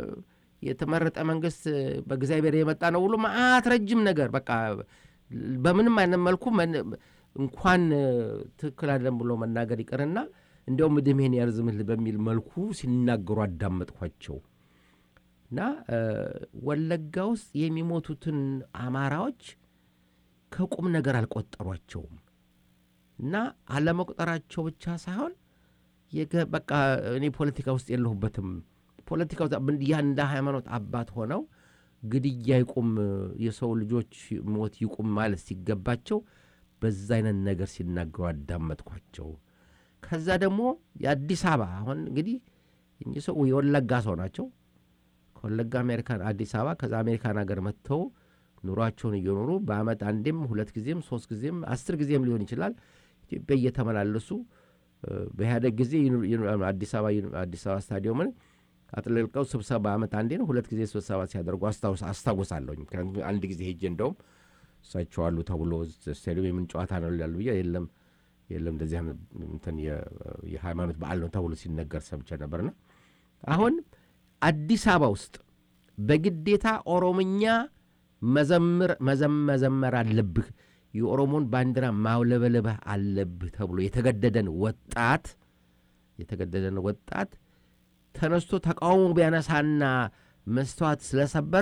የተመረጠ መንግስት በእግዚአብሔር የመጣ ነው ብሎ መዓት ረጅም ነገር በቃ በምንም አይነት መልኩ እንኳን ትክክል አይደለም ብሎ መናገር ይቅርና እንዲያውም ዕድሜን ያርዝምልህ በሚል መልኩ ሲናገሩ አዳመጥኳቸው እና ወለጋ ውስጥ የሚሞቱትን አማራዎች ከቁም ነገር አልቆጠሯቸውም እና አለመቁጠራቸው ብቻ ሳይሆን በቃ እኔ ፖለቲካ ውስጥ የለሁበትም ፖለቲካ ያ እንደ ሃይማኖት አባት ሆነው ግድያ ይቁም፣ የሰው ልጆች ሞት ይቁም ማለት ሲገባቸው በዛ አይነት ነገር ሲናገሩ አዳመጥኳቸው። ከዛ ደግሞ የአዲስ አበባ አሁን እንግዲህ እኚህ ሰው የወለጋ ሰው ናቸው። ከወለጋ አሜሪካን አዲስ አበባ ከዛ አሜሪካን ሀገር መጥተው ኑሯቸውን እየኖሩ በአመት አንዴም ሁለት ጊዜም ሶስት ጊዜም አስር ጊዜም ሊሆን ይችላል ኢትዮጵያ እየተመላለሱ በኢህአደግ ጊዜ አዲስ አበባ ስታዲየምን አጥለቅቀው ስብሰባ በአመት አንዴ ነው ሁለት ጊዜ ስብሰባ ሲያደርጉ አስታውሳለሁኝ። ምክንያቱም አንድ ጊዜ ሄጄ እንደውም እሳቸው አሉ ተብሎ ስታዲየም የምን ጨዋታ ነው ይላሉ ብዬ የለም የለም እንደዚህ እንትን የሃይማኖት በዓል ነው ተብሎ ሲነገር ሰምቼ ነበርና አሁን አዲስ አበባ ውስጥ በግዴታ ኦሮምኛ መዘምር መዘመር አለብህ፣ የኦሮሞን ባንዲራ ማውለበለብህ አለብህ ተብሎ የተገደደን ወጣት የተገደደን ወጣት ተነስቶ ተቃውሞ ቢያነሳና መስተዋት ስለሰበረ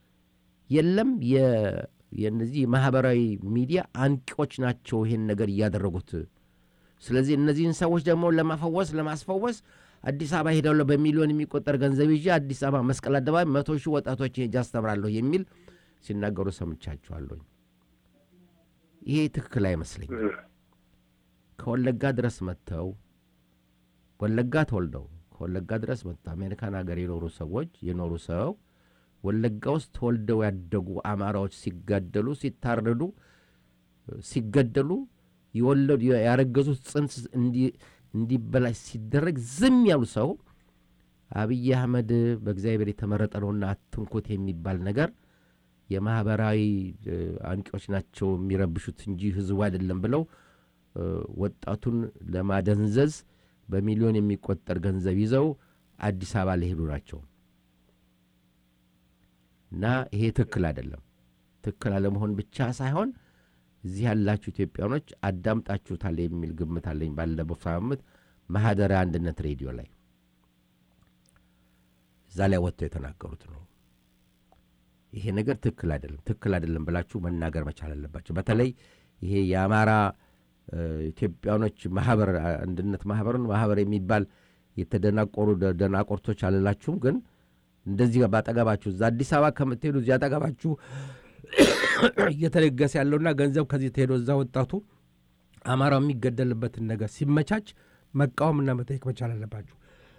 የለም የነዚህ ማህበራዊ ሚዲያ አንቂዎች ናቸው ይሄን ነገር እያደረጉት። ስለዚህ እነዚህን ሰዎች ደግሞ ለማፈወስ ለማስፈወስ አዲስ አበባ ሄዳለሁ በሚሊዮን የሚቆጠር ገንዘብ ይዤ አዲስ አበባ መስቀል አደባባይ መቶ ሺህ ወጣቶችን ሄጄ አስተምራለሁ የሚል ሲናገሩ ሰምቻቸዋለሁኝ። ይሄ ትክክል አይመስለኝም። ከወለጋ ድረስ መጥተው ወለጋ ተወልደው ከወለጋ ድረስ መጥተው አሜሪካን ሀገር የኖሩ ሰዎች የኖሩ ሰው ወለጋ ውስጥ ተወልደው ያደጉ አማራዎች ሲጋደሉ፣ ሲታረዱ፣ ሲገደሉ የወለዱ ያረገዙት ጽንስ እንዲበላሽ ሲደረግ ዝም ያሉ ሰው አብይ አህመድ በእግዚአብሔር የተመረጠ ነውና አትንኩት የሚባል ነገር የማህበራዊ አንቂዎች ናቸው የሚረብሹት እንጂ ህዝቡ አይደለም ብለው ወጣቱን ለማደንዘዝ በሚሊዮን የሚቆጠር ገንዘብ ይዘው አዲስ አበባ ሊሄዱ ናቸው እና ይሄ ትክክል አይደለም። ትክክል አለመሆን ብቻ ሳይሆን እዚህ ያላችሁ ኢትዮጵያኖች አዳምጣችሁታል የሚል ግምት አለኝ። ባለፈው ሳምንት ማህደረ አንድነት ሬዲዮ ላይ እዛ ላይ ወጥተው የተናገሩት ነው። ይሄ ነገር ትክክል አይደለም፣ ትክክል አይደለም ብላችሁ መናገር መቻል አለባቸው። በተለይ ይሄ የአማራ ኢትዮጵያኖች ማህበር አንድነት ማህበርን ማህበር የሚባል የተደናቆሩ ደናቆርቶች አልላችሁም፣ ግን እንደዚህ ባጠገባችሁ እዛ አዲስ አበባ ከምትሄዱ እዚህ አጠገባችሁ እየተለገሰ ያለውና ገንዘብ ከዚህ ተሄዶ እዛ ወጣቱ አማራው የሚገደልበትን ነገር ሲመቻች መቃወምና መጠየቅ መቻል አለባችሁ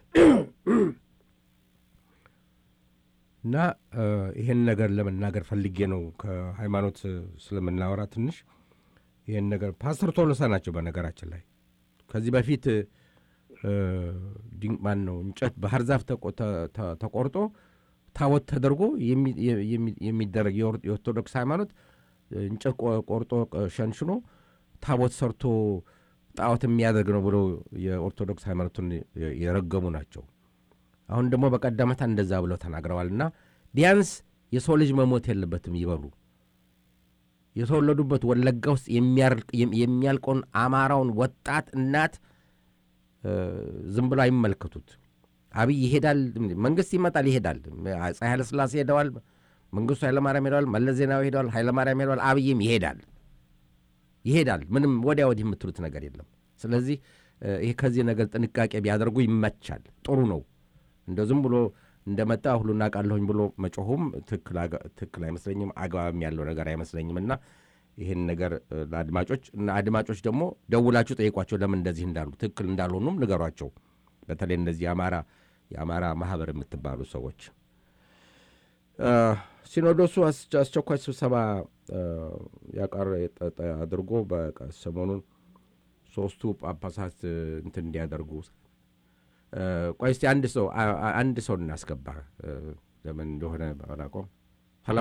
እና ይህን ነገር ለመናገር ፈልጌ ነው። ከሃይማኖት ስለምናወራ ትንሽ ይህን ነገር ፓስተር ቶሎሳ ናቸው። በነገራችን ላይ ከዚህ በፊት ማን ነው እንጨት ባህር ዛፍ ተቆርጦ ታቦት ተደርጎ የሚ- የሚ- የሚደረግ የኦር- የኦርቶዶክስ ሃይማኖት እንጨት ቆ- ቆርጦ ቅ- ሸንሽኖ ታቦት ሰርቶ ጣዖት የሚያደርግ ነው ብሎ የኦርቶዶክስ ሃይማኖቱን የ- የረገሙ ናቸው። አሁን ደግሞ በቀደመታ እንደዛ ብለው ተናግረዋል። እና ቢያንስ የሰው ልጅ መሞት የለበትም ይበሉ። የተወለዱበት ወለጋ ውስጥ የሚያርቅ- የም- የሚያልቀውን አማራውን ወጣት እናት እ፣ ዝም ብሎ አይመለከቱት። አብይ ይሄዳል፣ መንግስት ይመጣል፣ ይሄዳል። አፄ ኃይለሥላሴ ሄደዋል፣ መንግስቱ ኃይለማርያም ሄደዋል፣ መለስ ዜናዊ ሄደዋል፣ ኃይለማርያም ሄደዋል፣ አብይም ይሄዳል ይሄዳል። ምንም ወዲያ ወዲህ የምትሉት ነገር የለም። ስለዚህ እ፣ ይሄ ከዚህ ነገር ጥንቃቄ ቢያደርጉ ይመቻል፣ ጥሩ ነው። እንደ ዝም ብሎ እንደመጣ ሁሉ እናውቃለሁኝ ብሎ መጮሁም ትክክል አጋ- ትክክል አይመስለኝም፣ አግባብም ያለው ነገር አይመስለኝም እና ይህን ነገር እ፣ ለአድማጮች እና አድማጮች ደግሞ ደውላችሁ ጠይቋቸው ለምን እንደዚህ እንዳሉ ትክክል እንዳልሆኑም ንገሯቸው። በተለይ እንደዚህ የአማራ የአማራ ማህበር የምትባሉ ሰዎች እ፣ ሲኖዶሱ አስ- አስቸኳይ ስብሰባ እ፣ ያቀረ የጠ- ጠ- አድርጎ በቃ ሰሞኑን ሶስቱ ጳጳሳት እ፣ እንትን እንዲያደርጉ እ፣ ቆይ እስቲ አንድ ሰው አ- አ- አንድ ሰው እናስገባ እ፣ ለምን እንደሆነ አላውቀውም። ሄሎ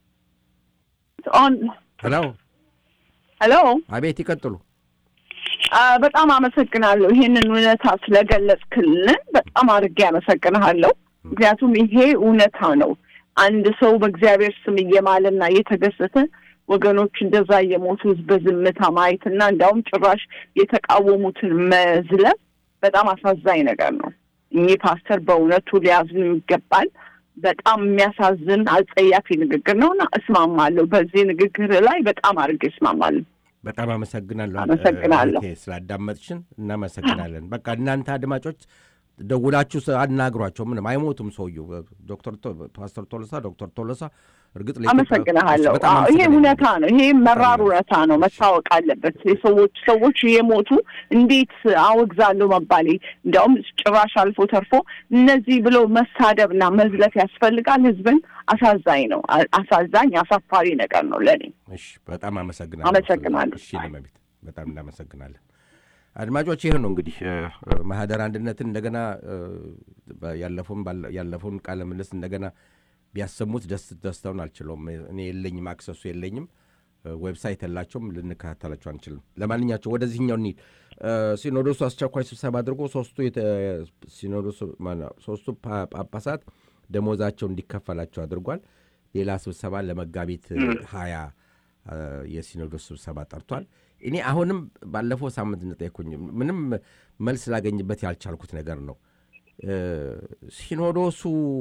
ኦን ሄሎ፣ ሄሎ አቤት ይቀጥሉ። አ፣ በጣም አመሰግናለሁ ይሄንን እውነታ ስለገለጽክልን በጣም አድርጌ አመሰግንሃለሁ። ምክንያቱም ይሄ እውነታ ነው። አንድ ሰው በእግዚአብሔር ስም እየማለና እየተገሰተ ወገኖች እንደዛ እየሞቱ በዝምታ ማየት እና እንዲያውም ጭራሽ የተቃወሙትን መዝለብ በጣም አሳዛኝ ነገር ነው። እኚህ ፓስተር በእውነቱ ሊያዝኑ ይገባል። በጣም የሚያሳዝን አጸያፊ ንግግር ነው እና እስማማለሁ። በዚህ ንግግር ላይ በጣም አድርጌ እስማማለሁ። በጣም አመሰግናለሁ። አመሰግናለሁ። እህቴ ስላዳመጥሽን እናመሰግናለን። በቃ እናንተ አድማጮች ደውላችሁ ስ- አናግሯቸው። ምንም አይሞቱም። ሰውየው ዶክተር ቶ- ፓስተር ቶሎሳ ዶክተር ቶሎሳ እርግጥ ለኢትዮጵያ- አመሰግንሃለሁ። በጣም አዎ፣ ይሄ አመሰግናለሁ። እውነታ ነው። ይሄ መራር እውነታ ነው፣ መታወቅ አለበት። የሰዎች ሰዎች እየሞቱ እንዴት አወግዛለሁ መባሌ እንዲያውም ጭራሽ አልፎ ተርፎ እነዚህ ብሎ መሳደብና መዝለፍ ያስፈልጋል? ህዝብን አሳዛኝ ነው። አ- አሳዛኝ አሳፋሪ ነገር ነው ለእኔ። እሺ፣ በጣም አመሰግናለሁ። አመሰግናለሁ። እሺ፣ ለመቤት በጣም እናመሰግናለን። አድማጮች ይህ ነው እንግዲህ እ፣ እ፣ ማህደር አንድነትን እንደገና እ፣ በ- ያለፈውን ባለ- ያለፈውን ቃለ ምልልስ እንደገና ቢያሰሙት ደስ ደስታውን አልችለውም። እኔ የለኝም፣ አክሰሱ የለኝም፣ እ፣ ዌብሳይት የላቸውም፣ ልንከታተላቸው አንችልም። ለማንኛቸው ወደዚህኛው እንሂድ። እ፣ ሲኖዶሱ አስቸኳይ ስብሰባ አድርጎ ሶስቱ የተ- ሲኖዶሱ ማነው፣ ሶስቱ ፓ- ጳጳሳት ደሞዛቸው እንዲከፈላቸው አድርጓል። ሌላ ስብሰባ ለመጋቢት ሀያ እ፣ የሲኖዶስ ስብሰባ ጠርቷል። እኔ አሁንም ባለፈው ሳምንት እንደጠየኩኝ ምንም መልስ ላገኝበት ያልቻልኩት ነገር ነው። እ፣ ሲኖዶሱ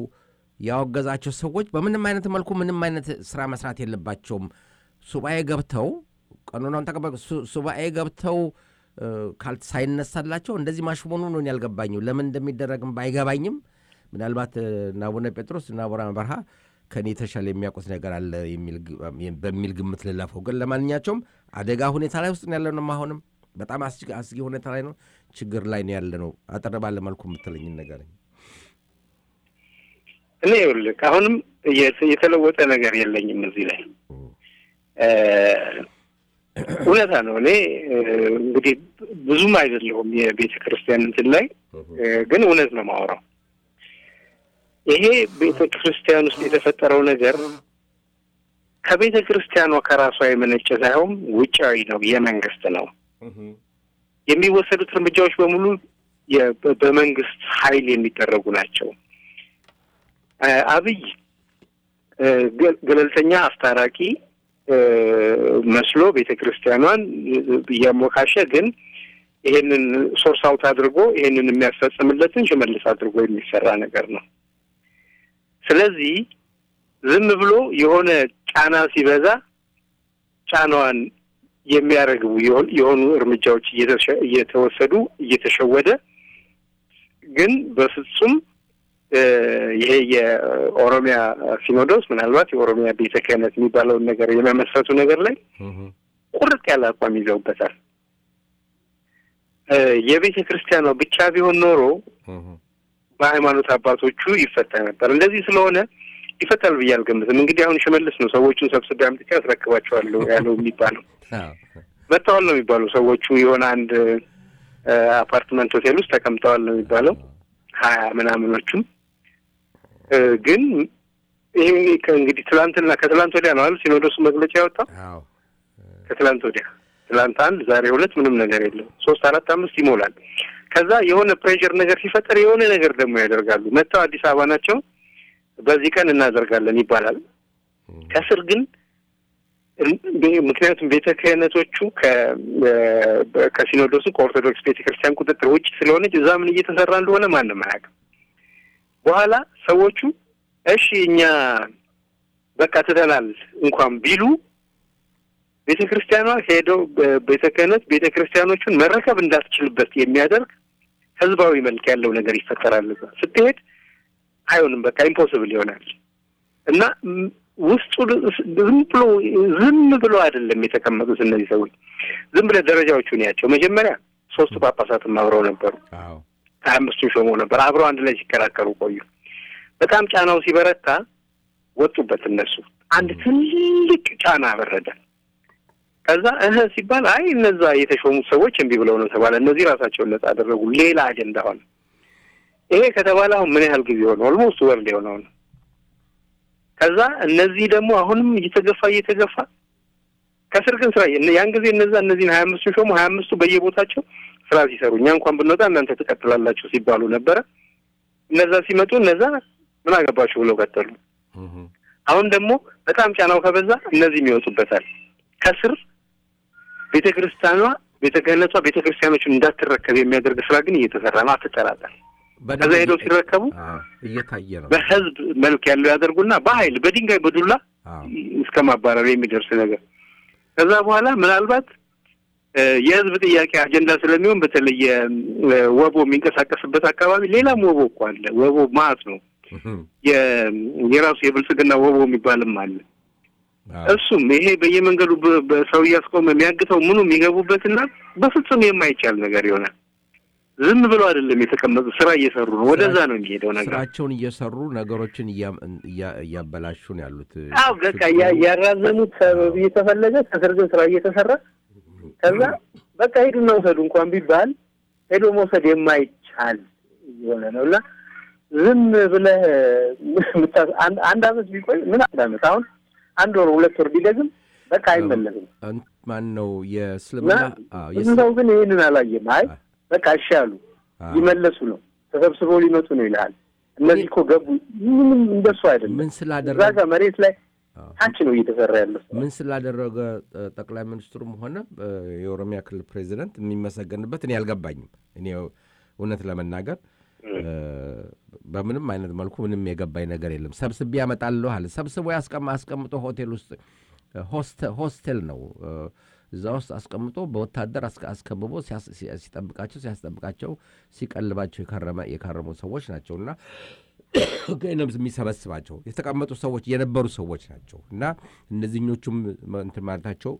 ያወገዛቸው ሰዎች በምንም አይነት መልኩ ምንም አይነት ስራ መስራት የለባቸውም። ሱባኤ ገብተው ቀኖናውን ተቀበል ሱ- ሱባኤ ገብተው እ፣ ካል ሳይነሳላቸው እንደዚህ ማሽሞኑ ነው ያልገባኝም። ለምን እንደሚደረግም ባይገባኝም ምናልባት እ፣ እነ አቡነ ጴጥሮስ እና አቡነ በርሃ ከኔ የተሻለ የሚያውቁት ነገር አለ የሚል ግ- በሚል ግምት ልለፈው። ግን ለማንኛቸውም አደጋ ሁኔታ ላይ ውስጥ ነው ያለ ነው። አሁንም በጣም አስጊ- አስጊ ሁኔታ ላይ ነው፣ ችግር ላይ ነው ያለ ነው። አጠር ባለ መልኩ የምትለኝን ነገር እኔ ይኸውልህ አሁንም የተ- የተለወጠ ነገር የለኝም እዚህ ላይ እ፣ እውነታ ነው። እኔ እ፣ እንግዲህ ብዙም አይደለሁም የቤተ ክርስቲያን እንትን ላይ እ፣ ግን እውነት ነው የማወራው። ይሄ ቤተ ክርስቲያን ውስጥ የተፈጠረው ነገር ከቤተ ክርስቲያኗ ከራሷ የመነጨ ሳይሆን ውጫዊ ነው፣ የመንግስት ነው። የሚወሰዱት እርምጃዎች በሙሉ የ- በ- በመንግስት ኃይል የሚደረጉ ናቸው። እ፣ አብይ እ፣ ገ- ገለልተኛ አስታራቂ እ፣ መስሎ ቤተ ክርስቲያኗን እያሞካሸ ግን ይሄንን ሶርስ አውት አድርጎ ይሄንን የሚያስፈጽምለትን ሽመልስ አድርጎ የሚሰራ ነገር ነው። ስለዚህ ዝም ብሎ የሆነ ጫና ሲበዛ ጫናዋን የሚያረግቡ የሆን- የሆኑ እርምጃዎች እየተሸ- እየተወሰዱ እየተሸወደ ግን በፍጹም እ፣ ይሄ የኦሮሚያ ሲኖዶስ ምናልባት የኦሮሚያ ቤተ ክህነት የሚባለውን ነገር የመመስረቱ ነገር ላይ ቁርጥ ያለ አቋም ይዘውበታል። እ፣ የቤተ ክርስቲያኗ ብቻ ቢሆን ኖሮ በሃይማኖት አባቶቹ ይፈታ ነበር። እንደዚህ ስለሆነ ይፈታል ብዬ አልገምትም። እንግዲህ አሁን ሽመልስ ነው ሰዎቹን ሰብስቤ አምጥቼ አስረክባቸዋለሁ ያለው የሚባለው መጥተዋል ነው የሚባለው። ሰዎቹ የሆነ አንድ እ፣ አፓርትመንት ሆቴል ውስጥ ተቀምጠዋል ነው የሚባለው ሀያ ምናምኖቹም እ፣ ግን ይሄ እንግዲህ ትላንትና ከትላንት ወዲያ ነው አይደል ሲኖዶሱ መግለጫ ያወጣው አዎ ከትላንት ወዲያ ትላንት አንድ ዛሬ ሁለት ምንም ነገር የለም ሶስት አራት አምስት ይሞላል ከዛ የሆነ ፕሬሽር ነገር ሲፈጠር የሆነ ነገር ደግሞ ያደርጋሉ መጥተው አዲስ አበባ ናቸው በዚህ ቀን እናደርጋለን ይባላል ከስር ግን ምክንያቱም ቤተ ክህነቶቹ ከሲኖዶሱ ከኦርቶዶክስ ቤተ ክርስቲያን ቁጥጥር ውጭ ስለሆነች እዛ ምን እየተሰራ እንደሆነ ማንም አያውቅም በኋላ ሰዎቹ እሺ እኛ በቃ ትተናል እንኳን ቢሉ ቤተ ክርስቲያኗ ሄደው ቤተ ክህነት ቤተ ክርስቲያኖቹን መረከብ እንዳትችልበት የሚያደርግ ህዝባዊ መልክ ያለው ነገር ይፈጠራል። እዛ ስትሄድ አይሆንም፣ በቃ ኢምፖስብል ይሆናል እና ውስጡ ዝም ብሎ ዝም ብሎ አይደለም የተቀመጡት እነዚህ ሰዎች። ዝም ብለህ ደረጃዎቹን ያቸው። መጀመሪያ ሶስቱ ጳጳሳትም አብረው ነበሩ። አዎ ሀያ አምስቱን ሾመው ነበር። አብረው አንድ ላይ ሲከራከሩ ቆዩ። በጣም ጫናው ሲበረታ ወጡበት እነሱ። አንድ ትልቅ ጫና በረደ። ከዛ እህ ሲባል አይ እነዛ የተሾሙት ሰዎች እምቢ ብለው ነው ተባለ። እነዚህ ራሳቸውን ነጻ አደረጉ። ሌላ አጀንዳ ሆነ። ይሄ ከተባለ አሁን ምን ያህል ጊዜ ሆነ? ኦልሞስት ወር ሊሆነው ነው። ከዛ እነዚህ ደግሞ አሁንም እየተገፋ እየተገፋ ከስር ግን ስራ ያን ጊዜ እነዛ እነዚህን ሀያ አምስቱን ሾሙ። ሀያ አምስቱ በየቦታቸው ስራ ሲሰሩ እኛ እንኳን ብንወጣ እናንተ ትቀጥላላችሁ ሲባሉ ነበረ። እነዛ ሲመጡ እነዛ ምን አገባችሁ ብለው ቀጠሉ። አሁን ደግሞ በጣም ጫናው ከበዛ እነዚህም ይወጡበታል። ከስር ቤተ ክርስቲያኗ ቤተ ክህነቷ ቤተ ክርስቲያኖችን እንዳትረከብ የሚያደርግ ስራ ግን እየተሰራ ነው። አትጠራጠር። ከዛ ሄደው ሲረከቡ እየታየ ነው። በህዝብ መልክ ያለው ያደርጉና በኃይል በድንጋይ በዱላ እስከ ማባረር የሚደርስ ነገር ከዛ በኋላ ምናልባት የህዝብ ጥያቄ አጀንዳ ስለሚሆን በተለየ ወቦ የሚንቀሳቀስበት አካባቢ ሌላም ወቦ እኮ አለ። ወቦ ማዕት ነው። የራሱ የብልጽግና ወቦ የሚባልም አለ። እሱም ይሄ በየመንገዱ በሰው እያስቆመ የሚያግተው ምኑ የሚገቡበትና በፍጹም የማይቻል ነገር ይሆናል። ዝም ብሎ አይደለም የተቀመጡ ስራ እየሰሩ ነው። ወደዛ ነው የሚሄደው ነገር። ስራቸውን እየሰሩ ነገሮችን እያበላሹ ነው ያሉት። አዎ በቃ ያራዘሙት ሰበብ እየተፈለገ ከስር ግን ስራ እየተሰራ ከዛ በቃ ሄዱና ውሰዱ እንኳን ቢባል ሄዶ መውሰድ የማይቻል የሆነ ነው እና ዝም ብለህ አንድ አመት ቢቆይ ምን አንድ አመት አሁን አንድ ወር ሁለት ወር ቢደግም በቃ አይመለስም። ማን ነው የእስልምና ብዙ ሰው ግን ይህንን አላየም። አይ በቃ እሺ አሉ ሊመለሱ ነው ተሰብስበው ሊመጡ ነው ይልሃል። እነዚህ እኮ ገቡ። ምንም እንደሱ አይደለም። ምን እዛ ስላደረገ ጋር መሬት ላይ ታች ነው እየተሰራ ያለው። ምን ስላደረገ ጠቅላይ ሚኒስትሩም ሆነ የኦሮሚያ ክልል ፕሬዚደንት የሚመሰገንበት እኔ አልገባኝም። እኔ እውነት ለመናገር በምንም አይነት መልኩ ምንም የገባኝ ነገር የለም። ሰብስቤ ያመጣለሁ አለ። ሰብስቦ ያስቀማ አስቀምጦ ሆቴል ውስጥ ሆስቴል ነው እዛ ውስጥ አስቀምጦ በወታደር አስከብቦ ሲጠብቃቸው ሲያስጠብቃቸው ሲቀልባቸው የከረሙ ሰዎች ናቸው እና የሚሰበስባቸው የተቀመጡ ሰዎች የነበሩ ሰዎች ናቸው እና እነዚህኞቹም እንትን ማለታቸው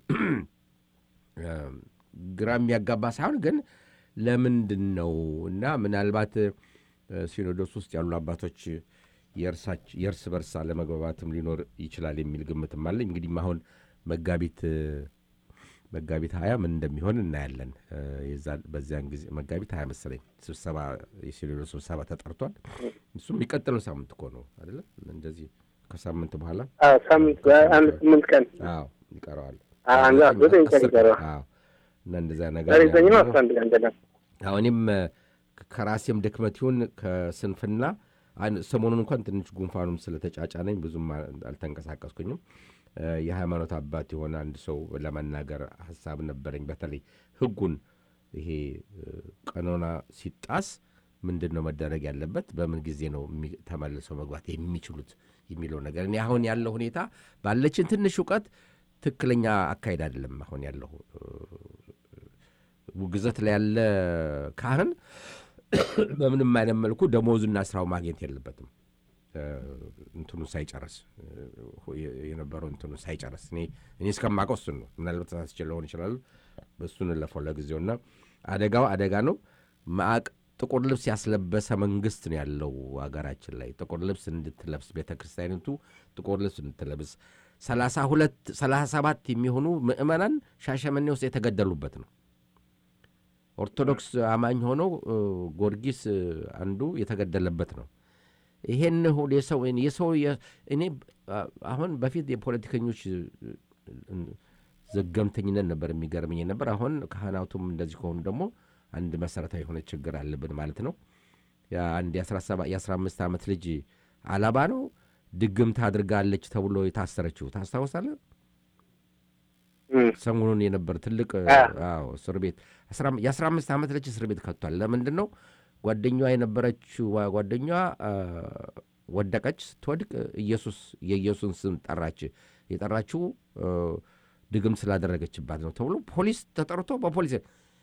ግራ የሚያጋባ ሳይሆን ግን ለምንድን ነው እና ምናልባት ሲኖዶስ ውስጥ ያሉ አባቶች የእርስ በርስ አለመግባባትም ሊኖር ይችላል የሚል ግምትም አለኝ። እንግዲህ አሁን መጋቢት መጋቢት ሀያ ምን እንደሚሆን እናያለን። በዚያን ጊዜ መጋቢት ሀያ መሰለኝ ስብሰባ የሲኖዶስ ስብሰባ ተጠርቷል። እሱም የሚቀጥለው ሳምንት እኮ ነው አይደለም? እንደዚህ ከሳምንት በኋላ ሳምንት አንድ ስምንት ቀን አዎ ይቀረዋል። ዘጠኝ ቀን ይቀረዋል። አዎ እና እንደዛ ነገር ዛሬ ዘጠኝ ነው አስራ አንድ ቀን ገና አዎ እኔም ከራሴም ድክመት ይሁን ከስንፍና ሰሞኑን እንኳን ትንሽ ጉንፋኑም ስለተጫጫነኝ ብዙም አልተንቀሳቀስኩኝም። የሃይማኖት አባት የሆነ አንድ ሰው ለመናገር ሀሳብ ነበረኝ። በተለይ ህጉን ይሄ ቀኖና ሲጣስ ምንድን ነው መደረግ ያለበት፣ በምን ጊዜ ነው ተመልሰው መግባት የሚችሉት የሚለው ነገር እኔ አሁን ያለው ሁኔታ ባለችን ትንሽ እውቀት ትክክለኛ አካሄድ አይደለም። አሁን ያለው ውግዘት ላይ ያለ ካህን በምንም አይነት መልኩ ደሞዙና ስራው ማግኘት የለበትም። እንትኑ ሳይጨርስ የነበረው እንትኑ ሳይጨርስ እኔ እኔ እስከማውቀው እሱን ነው። ምናልባት ተሳስቼ ሊሆን ይችላል። በእሱን ለፈው ለጊዜውና አደጋው አደጋ ነው። ማቅ ጥቁር ልብስ ያስለበሰ መንግስት ነው ያለው ሀገራችን ላይ። ጥቁር ልብስ እንድትለብስ ቤተ ክርስቲያኒቱ ጥቁር ልብስ እንድትለብስ ሰላሳ ሁለት ሰላሳ ሰባት የሚሆኑ ምዕመናን ሻሸመኔ ውስጥ የተገደሉበት ነው። ኦርቶዶክስ አማኝ ሆነው ጊዮርጊስ አንዱ የተገደለበት ነው። ይሄን ሁሉ የሰው የሰው የ- እኔ አ- አሁን በፊት የፖለቲከኞች እ፣ ዘገምተኝነት ነበር የሚገርመኝ ነበር። አሁን ካህናቱም እንደዚህ ከሆኑ ደግሞ አንድ መሰረታዊ የሆነ ችግር አለብን ማለት ነው። አንድ የአስራ አምስት ዓመት ልጅ አላባ ነው ድግምት አድርጋለች ተብሎ የታሰረችው ታስታውሳለህ? እም፣ ሰሞኑን የነበር ትልቅ አ። አዎ እስር ቤት የአስራ አምስት ዓመት ልጅ እስር ቤት ከቷል። ለምንድን ነው ጓደኛዋ የነበረችው ጓደኛዋ አ፣ ወደቀች። ስትወድቅ ኢየሱስ የኢየሱስን ስም ጠራች። የጠራችው አ፣ ድግም ስላደረገችባት ነው ተብሎ ፖሊስ ተጠርቶ በፖሊስ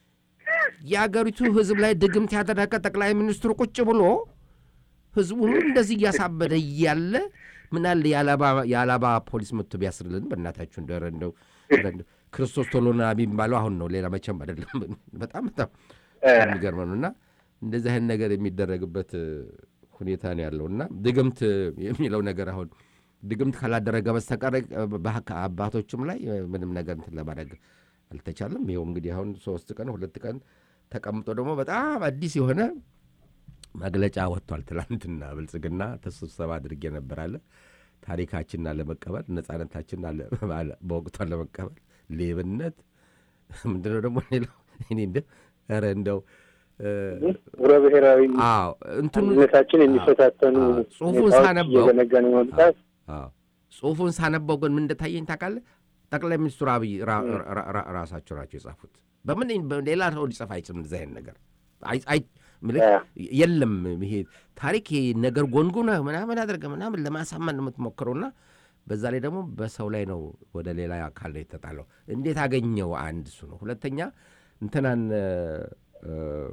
የአገሪቱ ሕዝብ ላይ ድግምት ያደረገ ጠቅላይ ሚኒስትሩ ቁጭ ብሎ ሕዝቡን እንደዚህ እያሳበደ እያለ ምናለ የአላባ ፖሊስ መጥቶ ቢያስርልን በእናታችሁ እንደ እንደው እንደው ክርስቶስ ቶሎና የሚባለው አሁን ነው፣ ሌላ መቼም አይደለም። በጣም በጣም የሚገርም ነው። እና እንደዚህ አይነት ነገር የሚደረግበት ሁኔታ ነው ያለው እና ድግምት የሚለው ነገር አሁን ድግምት ካላደረገ በስተቀር አባቶችም ላይ ምንም ነገር እንትን ለማድረግ አልተቻለም። ይኸው እንግዲህ አሁን ሶስት ቀን ሁለት ቀን ተቀምጦ ደግሞ በጣም አዲስ የሆነ መግለጫ ወጥቷል። ትላንትና ብልጽግና ተስብሰባ አድርጌ ነበር አለ ታሪካችንን አለመቀበል፣ ነጻነታችንን በወቅቱ አለመቀበል፣ ሌብነት ምንድነው ደግሞ ሌላው እኔ እንደ ኧረ እንደው ህብረ ብሔራዊ አዎ እንትኑ አንድነታችን የሚፈታተኑ ጽሁፉን ሁኔታዎች ሳነበው እየዘነጋን መምጣት አዎ ጽሁፉን ሳነበው ግን ምን እንደታየኝ ታውቃለህ? ጠቅላይ ሚኒስትሩ አብይ ራ- ራ- ራ- ራሳቸው ናቸው የጻፉት። በምን ሌላ ሰው ሊጽፍ አይችልም። እንደዚህ አይነት ነገር አይ- አይ- ምልህ አ። የለም። ይሄ ታሪክ ይሄ ነገር ጎንጉነህ ምናምን አድርገህ ምናምን ለማሳመን የምትሞክረውና በዛ ላይ ደግሞ በሰው ላይ ነው ወደ ሌላ አካል ነው የተጣለው። እንዴት አገኘው? አንድ እሱ ነው። ሁለተኛ እንትናን እ፣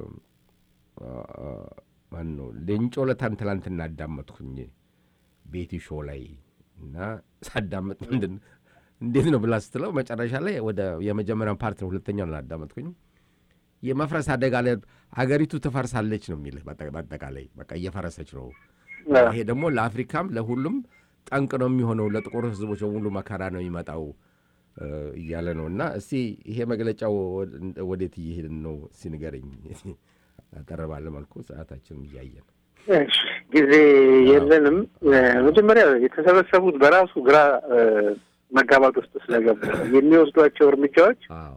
እ፣ ማን ነው ሌንጮ ለታን ትላንትና አዳመጥኩኝ ቤቲ ሾው ላይ እና ሳዳመጥ ምንድን እንዴት ነው ብላ ስትለው መጨረሻ ላይ ወደ የመጀመሪያውን ፓርት ነው ሁለተኛውን አላዳመጥኩኝ የመፍረስ አደጋ ላይ አገሪቱ ትፈርሳለች ነው የሚልህ በአጠ- በአጠቃላይ በቃ እየፈረሰች ነው አዎ። ይሄ ደግሞ ለአፍሪካም ለሁሉም ጠንቅ ነው የሚሆነው ለጥቁር ህዝቦች በሙሉ መከራ ነው የሚመጣው እ፣ እያለ ነው እና እስቲ ይሄ መግለጫው ወደ- ወዴት እየሄድን ነው እስቲ ንገረኝ አጠር ባለ መልኩ ሰዓታችንም እያየን እሺ፣ ጊዜ የለንም። እ፣ መጀመሪያ የተሰበሰቡት በራሱ ግራ እ፣ መጋባት ውስጥ ስለገቡ ነው። የሚወስዷቸው እርምጃዎች አዎ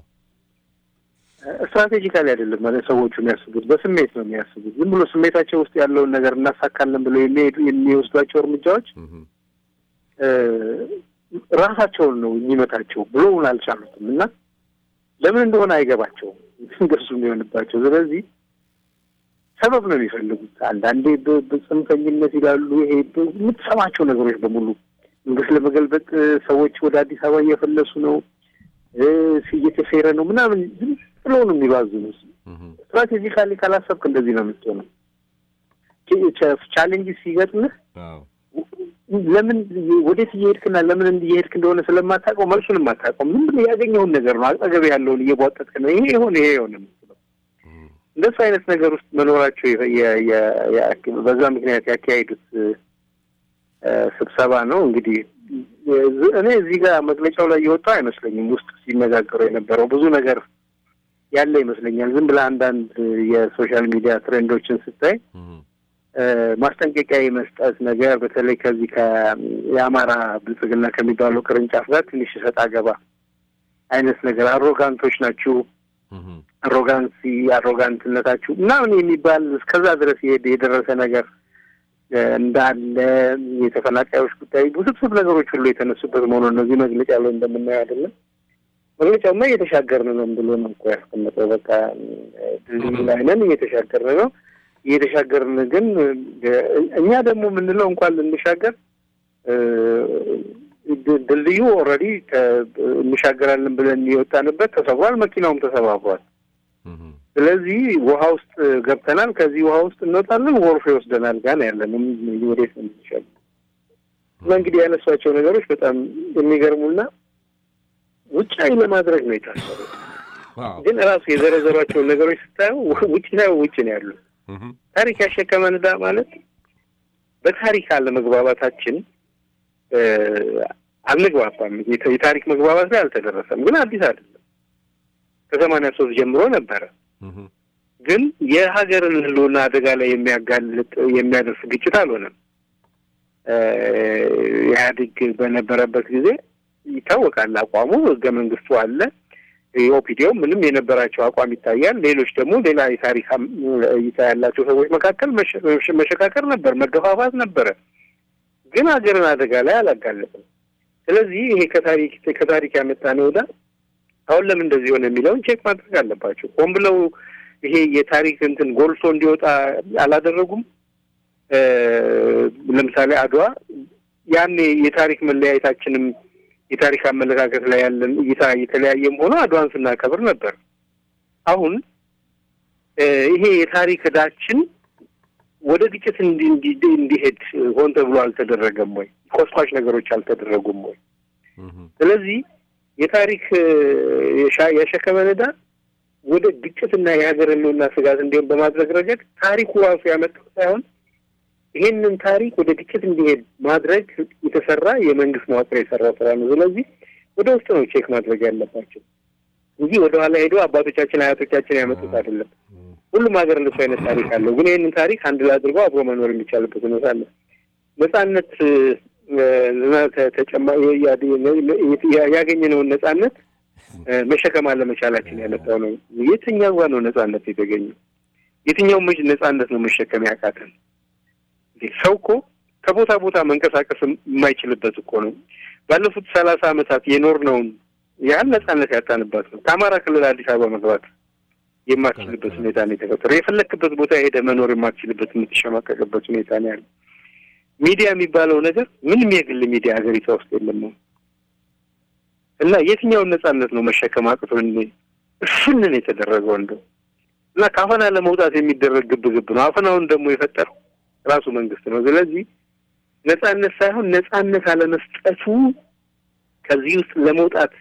ስትራቴጂካሊ አይደለም ማለት ሰዎቹ የሚያስቡት በስሜት ነው የሚያስቡት። ዝም ብሎ ስሜታቸው ውስጥ ያለውን ነገር እናሳካለን ብለው የሚሄዱ የሚወስዷቸው እርምጃዎች እህም፣ እ፣ ራሳቸውን ነው የሚመታቸው ብሎውን አልቻሉትም እና ለምን እንደሆነ አይገባቸውም እንደሱ የሚሆንባቸው። ስለዚህ ሰበብ ነው የሚፈልጉት። አንዳንዴ በ- በጽንፈኝነት ይላሉ። ይሄ በ- የምትሰማቸው ነገሮች በሙሉ መንግስት ለመገልበጥ እ፣ ሰዎች ወደ አዲስ አበባ እየፈለሱ ነው እ፣ እየተፌረ ነው ምናምን ዝም ብለው ነው የሚባዝኑት። እህም፣ ስትራቴጂካሊ ካላሰብክ እንደዚህ ነው የምትሆነው። ቻሌንጅ ሲገጥምህ አዎ ለምን ወዴት እየሄድክና ለምን እየሄድክ እንደሆነ ስለማታውቀው መልሱንም አታውቀውም። ዝም ብለህ ያገኘውን ነገር ነው አጠገብ ያለውን እየቧጠጥክ ነው። ይሄ ይሆን ይሄ ይሆን የምትለው እህም፣ እንደሱ አይነት ነገር ውስጥ መኖራቸው የ- የ- የ- የ- በዛ ምክንያት ያካሄዱት እ፣ ስብሰባ ነው። እንግዲህ እ- እኔ እዚህ ጋር መግለጫው ላይ የወጣው አይመስለኝም። ውስጥ ሲነጋገሩ የነበረው ብዙ ነገር ያለ ይመስለኛል። ዝም ብለህ አንዳንድ የሶሻል ሚዲያ ትሬንዶችን ስታይ እህም፣ እ፣ ማስጠንቀቂያ የመስጠት ነገር በተለይ ከዚህ ከ- የአማራ ብልጽግና ከሚባለው ቅርንጫፍ ጋር ትንሽ ሰጣ ገባ አይነት ነገር አሮጋንቶች ናችሁ እህም፣ አሮጋንሲ አሮጋንትነታችሁ ምናምን የሚባል እስከዛ ድረስ የሄደ- የደረሰ ነገር እ፣ እንዳለ የተፈናቃዮች ጉዳይ ውስብስብ ነገሮች ሁሉ የተነሱበት መሆኑን እነዚህ መግለጫ ላይ እንደምናየው አይደለም። መግለጫውማ እየተሻገርን ነው ብሎ ነው እኮ ያስቀመጠው። በቃ እ፣ ድልድዩ ላይ ነን፣ እየተሻገርን ነው። እየተሻገርን ግን እ፣ እኛ ደግሞ የምንለው እንኳን ልንሻገር እ፣ ድ- ድልድዩ ኦልሬዲ እንሻገራለን ብለን የወጣንበት ተሰብሯል፣ መኪናውም ተሰባብሯል። እህም፣ ስለዚህ ውሃ ውስጥ ገብተናል። ከዚህ ውሃ ውስጥ እንወጣለን፣ ጎርፍ ይወስደናል። ጋር ያለንም ወዴት ነው የሚሻል? እና እንግዲህ ያነሷቸው ነገሮች በጣም የሚገርሙና ውጫዊ ለማድረግ ነው የታሰሩ። አዎ ግን ራሱ የዘረዘሯቸውን ነገሮች ስታየው ውጭ ላይ ውጭ ነው ያሉ። እህም፣ ታሪክ ያሸከመን ዕዳ ማለት በታሪክ አለመግባባታችን እ፣ አልንግባባም። የተ- የታሪክ መግባባት ላይ አልተደረሰም። ግን አዲስ አይደለም። ከሰማንያ ሶስት ጀምሮ ነበረ። እህም፣ ግን የሀገርን ሕልውና አደጋ ላይ የሚያጋልጥ የሚያደርስ ግጭት አልሆነም። ኢህአዴግ በነበረበት ጊዜ ይታወቃል አቋሙ። ህገ መንግስቱ አለ። የኦፒዲዮ ምንም የነበራቸው አቋም ይታያል። ሌሎች ደግሞ ሌላ የታሪክ እይታ ያላቸው ሰዎች መካከል መሸካከር ነበር፣ መገፋፋት ነበረ። ግን ሀገርን አደጋ ላይ አላጋለጥም። ስለዚህ ይሄ ከታሪክ ከታሪክ ያመጣነው ዕዳ አሁን ለምን እንደዚህ ሆነ የሚለውን ቼክ ማድረግ አለባቸው። ሆን ብለው ይሄ የታሪክ እንትን ጎልቶ እንዲወጣ አላደረጉም። ለምሳሌ አድዋ ያኔ የታሪክ መለያየታችንም የታሪክ አመለካከት ላይ ያለን እይታ የተለያየም ሆኖ አድዋን ስናከብር ነበር። አሁን ይሄ የታሪክ ዕዳችን ወደ ግጭት እንዲሄድ ሆን ተብሎ አልተደረገም ወይ? ኮስኳሽ ነገሮች አልተደረጉም ወይ? ስለዚህ የታሪክ የሸከመን ዕዳ ወደ ግጭትና የሀገር ሕልውና ስጋት እንዲሆን በማድረግ ረገድ ታሪኩ ራሱ ያመጣው ሳይሆን ይሄንን ታሪክ ወደ ግጭት እንዲሄድ ማድረግ የተሰራ የመንግስት መዋቅር የሰራው ስራ ነው። ስለዚህ ወደ ውስጥ ነው ቼክ ማድረግ ያለባቸው እንጂ ወደኋላ ሄዶ አባቶቻችን አያቶቻችን ያመጡት አይደለም። ሁሉም ሀገር እንደሱ አይነት ታሪክ አለው። ግን ይህንን ታሪክ አንድ ላይ አድርጎ አብሮ መኖር የሚቻልበት ሁኔታ አለ። ነጻነት ያገኘነውን ነጻነት መሸከም አለመቻላችን ያመጣው ነው። የትኛው ጋር ነው ነጻነት የተገኘው? የትኛው ምጅ ነጻነት ነው መሸከም ያቃተን? ሰው እኮ ከቦታ ቦታ መንቀሳቀስ የማይችልበት እኮ ነው። ባለፉት ሰላሳ ዓመታት የኖርነውን ያህል ነጻነት ያጣንበት ነው። ከአማራ ክልል አዲስ አበባ መግባት የማትችልበት ሁኔታ ነው የተፈጠረው። የፈለክበት ቦታ ሄደ መኖር የማትችልበት የምትሸማቀቅበት ሁኔታ ነው ያለ። ሚዲያ የሚባለው ነገር ምንም የግል ሚዲያ ሀገሪቷ ውስጥ የለም ነው እና የትኛውን ነጻነት ነው መሸከም አቅቶ እሱንን የተደረገው እንደው እና ከአፈና ለመውጣት የሚደረግ ግብግብ ነው። አፈናውን ደግሞ የፈጠረው ራሱ መንግስት ነው። ስለዚህ ነጻነት ሳይሆን ነጻነት አለመስጠቱ ከዚህ ውስጥ ለመውጣት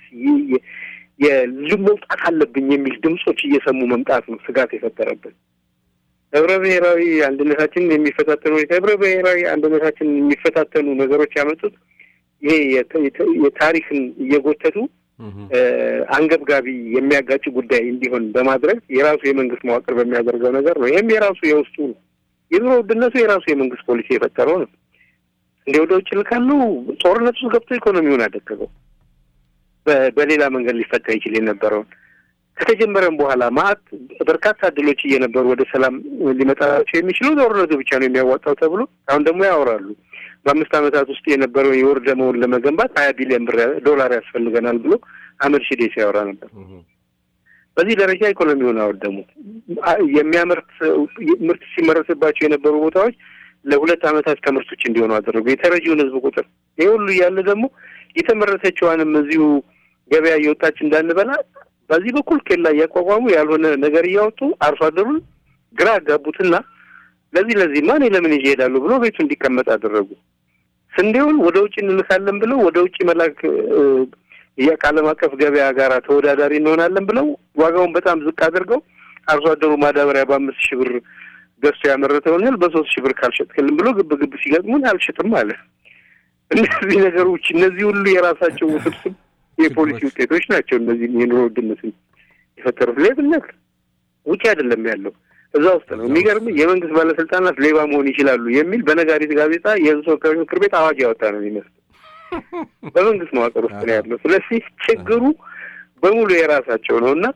መውጣት አለብኝ የሚል ድምጾች እየሰሙ መምጣት ነው ስጋት የፈጠረበት። ህብረ ብሔራዊ አንድነታችንን የሚፈታተኑ ህብረ ብሔራዊ አንድነታችንን የሚፈታተኑ ነገሮች ያመጡት ይሄ የታሪክን እየጎተቱ አንገብጋቢ የሚያጋጭ ጉዳይ እንዲሆን በማድረግ የራሱ የመንግስት መዋቅር በሚያደርገው ነገር ነው። ይህም የራሱ የውስጡ ነው። የኑሮ ውድነቱ የራሱ የመንግስት ፖሊሲ የፈጠረው ነው። እንደ ወደ ውጭ ልካሉ ጦርነት ውስጥ ገብቶ ኢኮኖሚውን አደቀቀው። በሌላ መንገድ ሊፈታ ይችል የነበረውን ከተጀመረም በኋላ ማአት በርካታ እድሎች እየነበሩ ወደ ሰላም ሊመጣቸው የሚችለው ጦርነቱ ብቻ ነው የሚያዋጣው ተብሎ አሁን ደግሞ ያወራሉ። በአምስት ዓመታት ውስጥ የነበረው የወር ደመወዝ ለመገንባት ሀያ ቢሊዮን ብር ዶላር ያስፈልገናል ብሎ አህመድ ሺዴ ሲያወራ ነበር። በዚህ ደረጃ ኢኮኖሚውን አወደሙት። የሚያመርት ምርት ሲመረትባቸው የነበሩ ቦታዎች ለሁለት ዓመታት ከምርት ውጭ እንዲሆኑ አደረጉ። የተረጂውን ህዝብ ቁጥር ይህ ሁሉ እያለ ደግሞ የተመረተችዋንም እዚሁ ገበያ እየወጣች እንዳንበላ በዚህ በኩል ኬላ እያቋቋሙ ያልሆነ ነገር እያወጡ አርሶ አደሩን ግራ አጋቡትና ለዚህ ለዚህማ እኔ ለምን ይዤ እሄዳለሁ ብሎ ቤቱ እንዲቀመጥ አደረጉ። ስንዴውን ወደ ውጭ እንልካለን ብለው ወደ ውጭ መላክ ከዓለም አቀፍ ገበያ ጋር ተወዳዳሪ እንሆናለን ብለው ዋጋውን በጣም ዝቅ አድርገው አርሶ አደሩ ማዳበሪያ በአምስት ሺህ ብር ገዝቶ ያመረተውን እህል በሶስት ሺህ ብር ካልሸጥክልን ብሎ ግብ ግብ ሲገጥሙን አልሸጥም አለ። እነዚህ ነገሮች እነዚህ ሁሉ የራሳቸው ውስብስብ የፖሊሲ ውጤቶች ናቸው። እነዚህ የኑሮ ውድነትን የፈጠሩት ሌብነት ውጭ አይደለም ያለው እዛ ውስጥ ነው። የሚገርም የመንግስት ባለስልጣናት ሌባ መሆን ይችላሉ የሚል በነጋሪት ጋዜጣ የህዝብ ተወካዮች ምክር ቤት አዋጅ ያወጣ ነው የሚመስል በመንግስት መዋቅር ውስጥ ነው ያለው። ስለዚህ ችግሩ በሙሉ የራሳቸው ነው እና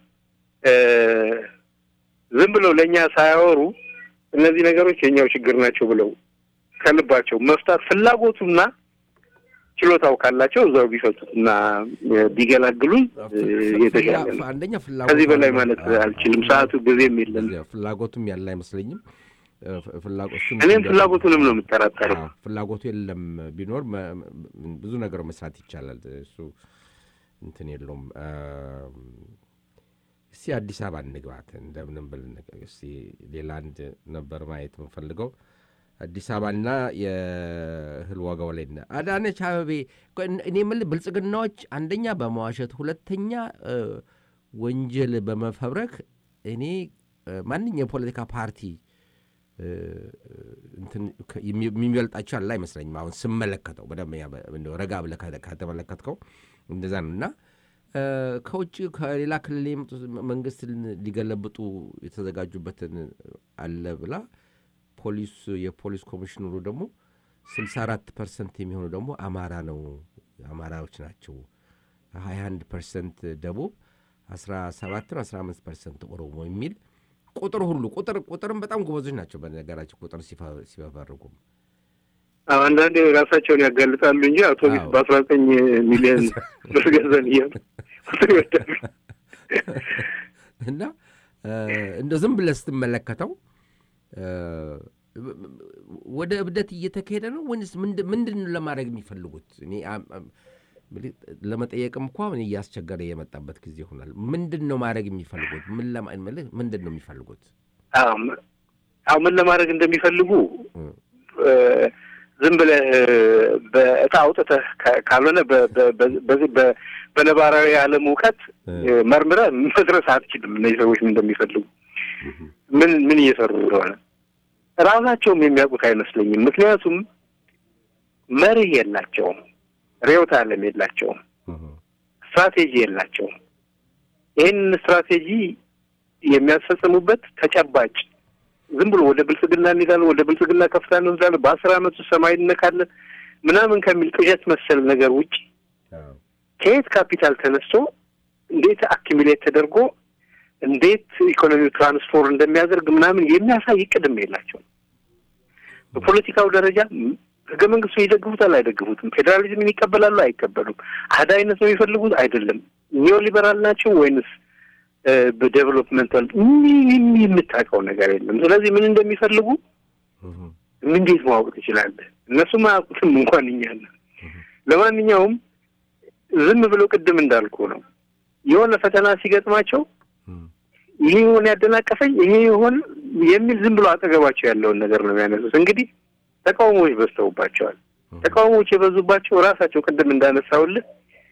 ዝም ብለው ለእኛ ሳያወሩ እነዚህ ነገሮች የኛው ችግር ናቸው ብለው ከልባቸው መፍታት ፍላጎቱና ችሎታው ካላቸው እዛው ቢፈቱት እና ቢገላግሉን የተሻለ ነው። አንደኛ ከዚህ በላይ ማለት አልችልም። ሰዓቱ ጊዜም የለም። ፍላጎቱም ያለ አይመስለኝም። እኔም ፍላጎቱንም ነው የምጠራጠረው። ፍላጎቱ የለም። ቢኖር ብዙ ነገር መስራት ይቻላል። እሱ እንትን የለውም። እስቲ አዲስ አበባ እንግባት እንደምንም ብል እስቲ ሌላ አንድ ነበር ማየት የምንፈልገው አዲስ አበባና የእህል ዋጋው ላይ አዳነች አበቤ እኔ የምልህ ብልጽግናዎች አንደኛ በመዋሸት ሁለተኛ ወንጀል በመፈብረክ እኔ ማንኛ የፖለቲካ ፓርቲ የሚበልጣቸው ያለ አይመስለኝም። አሁን ስመለከተው በደንብ ረጋ ብለህ ከተመለከትከው እንደዛ ነው እና ከውጭ ከሌላ ክልል የመጡ መንግስት ሊገለብጡ የተዘጋጁበትን አለ ብላ ፖሊስ የፖሊስ ኮሚሽነሩ ደግሞ ስልሳ አራት ፐርሰንት የሚሆኑ ደግሞ አማራ ነው አማራዎች ናቸው። ሀያ አንድ ፐርሰንት ደቡብ፣ አስራ ሰባትን አስራ አምስት ፐርሰንት ኦሮሞ የሚል ቁጥር ሁሉ ቁጥር ቁጥርም በጣም ጎበዞች ናቸው። በነገራቸው ቁጥር ሲፈ- ሲፈበርጉም አዎ፣ አንዳንዴ ራሳቸውን ያጋልጣሉ እንጂ አውቶቡስ አዎ። በአስራ ዘጠኝ ሚሊዮን ብር ገዛን እያሉ ቁጥር ይወዳሉ። እና እንደ ዝም ብለህ ስትመለከተው እ፣ ወደ እብደት እየተካሄደ ነው ወይንስ ምንድ- ምንድን ነው ለማድረግ የሚፈልጉት? እኔ አም- አም- ምልህ ለመጠየቅም እንኳ እኔ እያስቸገረ የመጣበት ጊዜ ይሆናል። ምንድን ነው ማድረግ የሚፈልጉት? ምን ለማ- ምልህ ምንድን ነው የሚፈልጉት? አዎ ም- አዎ ምን ለማድረግ እንደሚፈልጉ እ፣ እ፣ ዝም ብለህ እ፣ በእጣ አውጥተህ ካ- ካልሆነ በ- በ- በ- በዚህ በ- በነባራዊ ዓለም እውቀት እ፣ እ፣ መርምረህ መድረስ አትችልም። እነዚህ ሰዎች ምን እንደሚፈልጉ ምን ምን እየሰሩ እንደሆነ ራሳቸውም የሚያውቁት አይመስለኝም። ምክንያቱም መርህ የላቸውም፣ ርዕዮተ ዓለም የላቸውም፣ እ፣ ስትራቴጂ የላቸውም። ይህንን ስትራቴጂ የሚያስፈጽሙበት ተጨባጭ ዝም ብሎ ወደ ብልጽግና እንሄዳለን፣ ወደ ብልጽግና ከፍታ እንወስዳለን፣ በአስር ዓመት ውስጥ ሰማይ እንነካለን ምናምን ከሚል ቅዠት መሰል ነገር ውጭ አዎ፣ ከየት ካፒታል ተነስቶ እንዴት አኪሚሌት ተደርጎ እንዴት ኢኮኖሚው ትራንስፎር እንደሚያደርግ ምናምን የሚያሳይ ቅድም የላቸውም። በፖለቲካው ደረጃ ም- ህገ መንግስቱን ይደግፉታል አይደግፉትም፣ ፌዴራሊዝምን ይቀበላሉ አይቀበሉም፣ አህዳዊነት ነው የሚፈልጉት አይደለም፣ ኒዮ ሊበራል ናቸው ወይንስ እ፣ በዴቨሎፕመንታል ምንም የምታውቀው ነገር የለም። ስለዚህ ምን እንደሚፈልጉ እ፣ እንዴት ማወቅ ትችላለህ? እነሱም አያውቁትም እንኳን እኛ ነን። ለማንኛውም ዝም ብሎ ቅድም እንዳልኩ ነው የሆነ ፈተና ሲገጥማቸው እ፣ ይሄ ይሆን ያደናቀፈኝ ይሄ ይሆን የሚል ዝም ብሎ አጠገባቸው ያለውን ነገር ነው የሚያነሱት። እንግዲህ ተቃውሞዎች በዝተውባቸዋል። ተቃውሞዎች የበዙባቸው ራሳቸው ቅድም እንዳነሳውልህ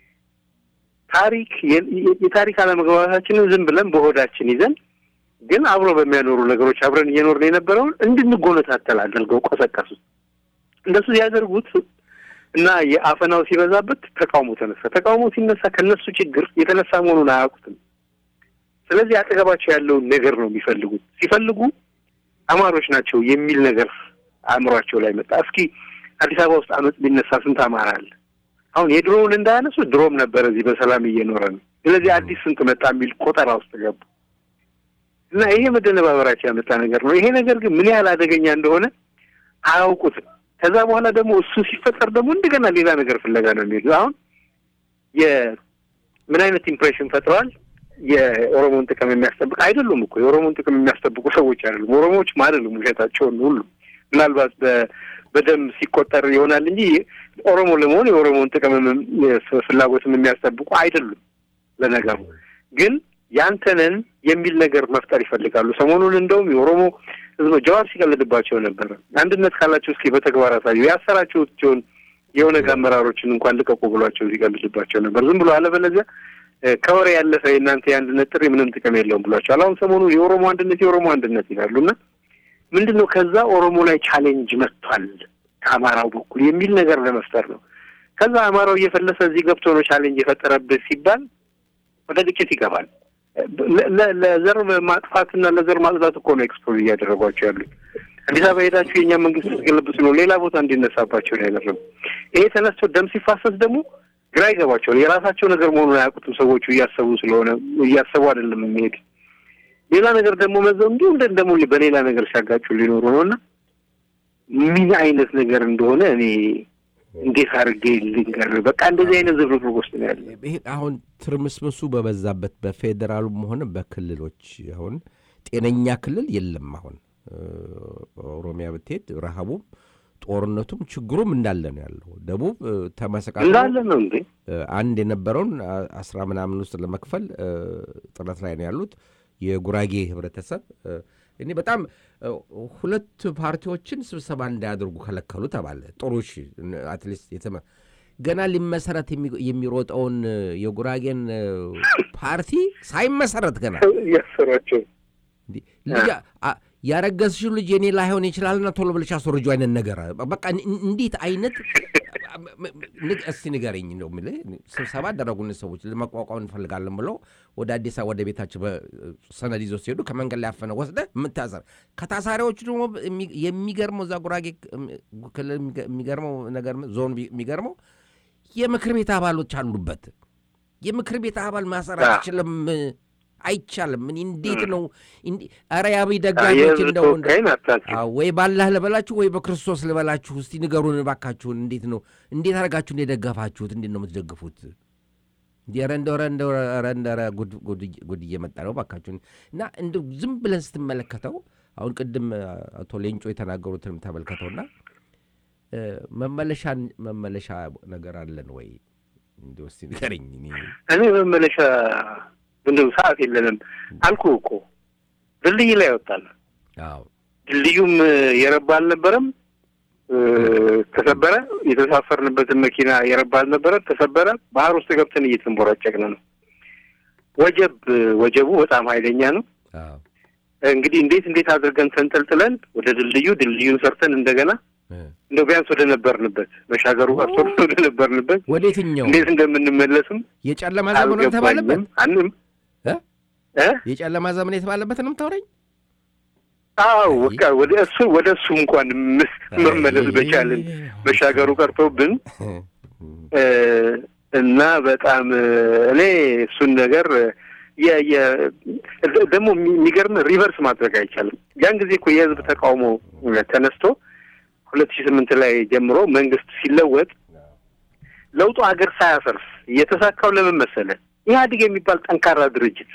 ታሪክ የ- የ- የታሪክ አለመግባባታችንን ዝም ብለን በሆዳችን ይዘን ግን አብሮ በሚያኖሩ ነገሮች አብረን እየኖርን የነበረውን እንድንጎነታተል አድርገው ቆሰቀሱት። እንደሱ ሲያደርጉት እና የአፈናው ሲበዛበት ተቃውሞ ተነሳ። ተቃውሞ ሲነሳ ከነሱ ችግር የተነሳ መሆኑን አያውቁትም። ስለዚህ አጠገባቸው ያለውን ነገር ነው የሚፈልጉት። ሲፈልጉ አማሮች ናቸው የሚል ነገር አእምሯቸው ላይ መጣ። እስኪ አዲስ አበባ ውስጥ አመፅ ቢነሳ ስንት አማራ አለ? አሁን የድሮውን እንዳያነሱ ድሮም ነበረ እዚህ በሰላም እየኖረ ነው። ስለዚህ አዲስ ስንት መጣ የሚል ቆጠራ ውስጥ ገቡ እና ይሄ መደነባበራቸው ያመጣ ነገር ነው። ይሄ ነገር ግን ምን ያህል አደገኛ እንደሆነ አያውቁትም። ከዛ በኋላ ደግሞ እሱ ሲፈጠር ደግሞ እንደገና ሌላ ነገር ፍለጋ ነው የሚሄዱ። አሁን የምን አይነት ኢምፕሬሽን ፈጥረዋል? የኦሮሞን ጥቅም የሚያስጠብቅ አይደሉም እኮ የኦሮሞን ጥቅም የሚያስጠብቁ ሰዎች አይደሉም። ኦሮሞዎችም አይደሉም ውሸታቸውን ሁሉ ምናልባት በ- በደም ሲቆጠር ይሆናል እንጂ ኦሮሞ ለመሆን የኦሮሞን ጥቅም ፍላጎትም የሚያስጠብቁ አይደሉም። ለነገሩ ግን ያንተነን የሚል ነገር መፍጠር ይፈልጋሉ። ሰሞኑን እንደውም የኦሮሞ ህዝብ ጀዋር ሲቀልድባቸው ነበረ። አንድነት ካላቸው እስኪ በተግባር አሳዩ፣ ያሰራችሁትን የኦነግ አመራሮችን እንኳን ልቀቁ ብሏቸው ሲቀልድባቸው ነበር። ዝም ብሎ አለበለዚያ እ፣ ከወሬ ያለፈ የእናንተ የአንድነት ጥሪ ምንም ጥቅም የለውም ብሏቸዋል። አሁን ሰሞኑን የኦሮሞ አንድነት የኦሮሞ አንድነት ይላሉ እና ምንድን ነው ከዛ ኦሮሞ ላይ ቻሌንጅ መጥቷል ከአማራው በኩል የሚል ነገር ለመፍጠር ነው። ከዛ አማራው እየፈለሰ እዚህ ገብቶ ነው ቻሌንጅ የፈጠረብህ ሲባል ወደ ግጭት ይገባል። ለ- ለ- ለዘር ማጥፋትና ለዘር ማጽዳት እኮ ነው ኤክስፖዝ እያደረጓቸው ያሉት። አዲስ አበባ ሄዳችሁ የእኛ መንግስት ስትገለብጡ ነው ሌላ ቦታ እንዲነሳባቸው ነው ያደረጉ። ይሄ ተነስቶ ደም ሲፋሰስ ደግሞ ግራ ይገባቸዋል። የራሳቸው ነገር መሆኑን አያውቁትም ሰዎቹ እያሰቡ ስለሆነ እያሰቡ አይደለም የሚሄድ ሌላ ነገር ደግሞ መዘው እንዲሁ እንደ ደግሞ በሌላ ነገር ሲያጋጩ ሊኖሩ ነው እና ምን አይነት ነገር እንደሆነ እኔ እንዴት አድርጌ ልንገር? በቃ እንደዚህ አይነት ዝብርቅርቅ ውስጥ ነው ያለ። ይሄ አሁን ትርምስምሱ በበዛበት በፌዴራሉም ሆነ በክልሎች አሁን ጤነኛ ክልል የለም። አሁን እ፣ ኦሮሚያ ብትሄድ ረሃቡም ጦርነቱም ችግሩም እንዳለ ነው ያለው። ደቡብ እ፣ ተመሰቃቅሎ እንዳለ ነው እንዴ? እ፣ አንድ የነበረውን አ- አስራ ምናምን ውስጥ ለመክፈል እ፣ ጥረት ላይ ነው ያሉት የጉራጌ ህብረተሰብ እ፣ እኔ በጣም እ፣ ሁለት ፓርቲዎችን ስብሰባ እንዳያደርጉ ከለከሉ ተባለ። ጥሩ እሺ፣ አትሊስት የተመ ገና ሊመሰረት የሚ- የሚሮጠውን እ፣ የጉራጌን እ፣ ፓርቲ ሳይመሰረት ገና እያሰሯቸው እንዲህ ልጅ አ- ያረገዝሽው ልጅ የኔ ላይሆን ይችላልና ቶሎ ብለሽ አስወርጁ አይነት ነገር በቃ እን- እንዴት አይነት ንግ- እስቲ ንገረኝ ነው የምልህ። ስብሰባ አደረጉን ሰዎች ለመቋቋም እንፈልጋለን ብለው ወደ አዲስ አበባ ወደ ቤታቸው ሰነድ ይዘው ሲሄዱ ከመንገድ ላይ ያፈነ ወስደ የምታሰር ከታሳሪዎቹ ደግሞ የሚ- የሚገርመው እዛ ጉራጌ ክልል የሚገ- የሚገርመው ነገር ዞን የሚገርመው የምክር ቤት አባሎች አሉበት። የምክር ቤት አባል ማሰር አዎ። አይችልም፣ አይቻልም። እኔ እንዴት ነው እንዲ- ኧረ የአብይ ደጋፊዎች የህዝብ እንደው እንደ- ተወካይን አታስብ። አዎ፣ ወይ ባላህ ልበላችሁ ወይ በክርስቶስ ልበላችሁ። እስቲ ንገሩን እባካችሁን። እንዴት ነው እንዴት አድርጋችሁ የደገፋችሁት? እንዴት ነው የምትደግፉት? እንዲ ኧረ እንደው ኧረ እንደው ኧረ እንደው ኧረ ጉድ ጉድ ጉድ እየመጣ ነው እባካችሁን። እና እንደው ዝም ብለን ስትመለከተው አሁን ቅድም አቶ ሌንጮ የተናገሩትንም ተመልከተውና እ፣ መመለሻን መመለሻ ነገር አለን ወይ እንዲሁ እስቲ ንገረኝ። እኔ እኔ መመለሻ ምንድን ነው ሰዓት የለንም አልኩህ እኮ ድልድይ ላይ ወጣል። አዎ ድልድዩም የረባ አልነበረም፣ እ፣ ተሰበረ። የተሳፈርንበትን መኪና የረባ አልነበረ፣ ተሰበረ። ባህር ውስጥ ገብተን እየተንቦራጨቅን ነው። ወጀብ ወጀቡ በጣም ኃይለኛ ነው። አዎ እንግዲህ እንዴት እንዴት አድርገን ተንጠልጥለን ወደ ድልድዩ ድልድዩን ሰርተን እንደገና እ፣ እንደው ቢያንስ ወደ ነበርንበት መሻገሩ ቀርቶ ወደ ነበርንበት ወደ የትኛው እንዴት እንደምንመለስም የጨለማ ዘመን የተባለበት አልገባኝም። አንም እ? እ የጨለማ ዘመን የተባለበት ነው የምታወራኝ? አዎ በቃ ወደ እሱ ወደ እሱ እንኳን ም- መመለስ በቻልን መሻገሩ ቀርቶብን እ፣ እና በጣም እ፣ እኔ እሱን ነገር የ- የ- ደግሞ የሚገርም ሪቨርስ ማድረግ አይቻልም። ያን ጊዜ እኮ የህዝብ ተቃውሞ ተነስቶ ሁለት ሺህ ስምንት ላይ ጀምሮ መንግስት ሲለወጥ ለውጡ ሀገር ሳያፈርስ የተሳካው ለምን መሰለ? ኢህአዴግ የሚባል ጠንካራ ድርጅት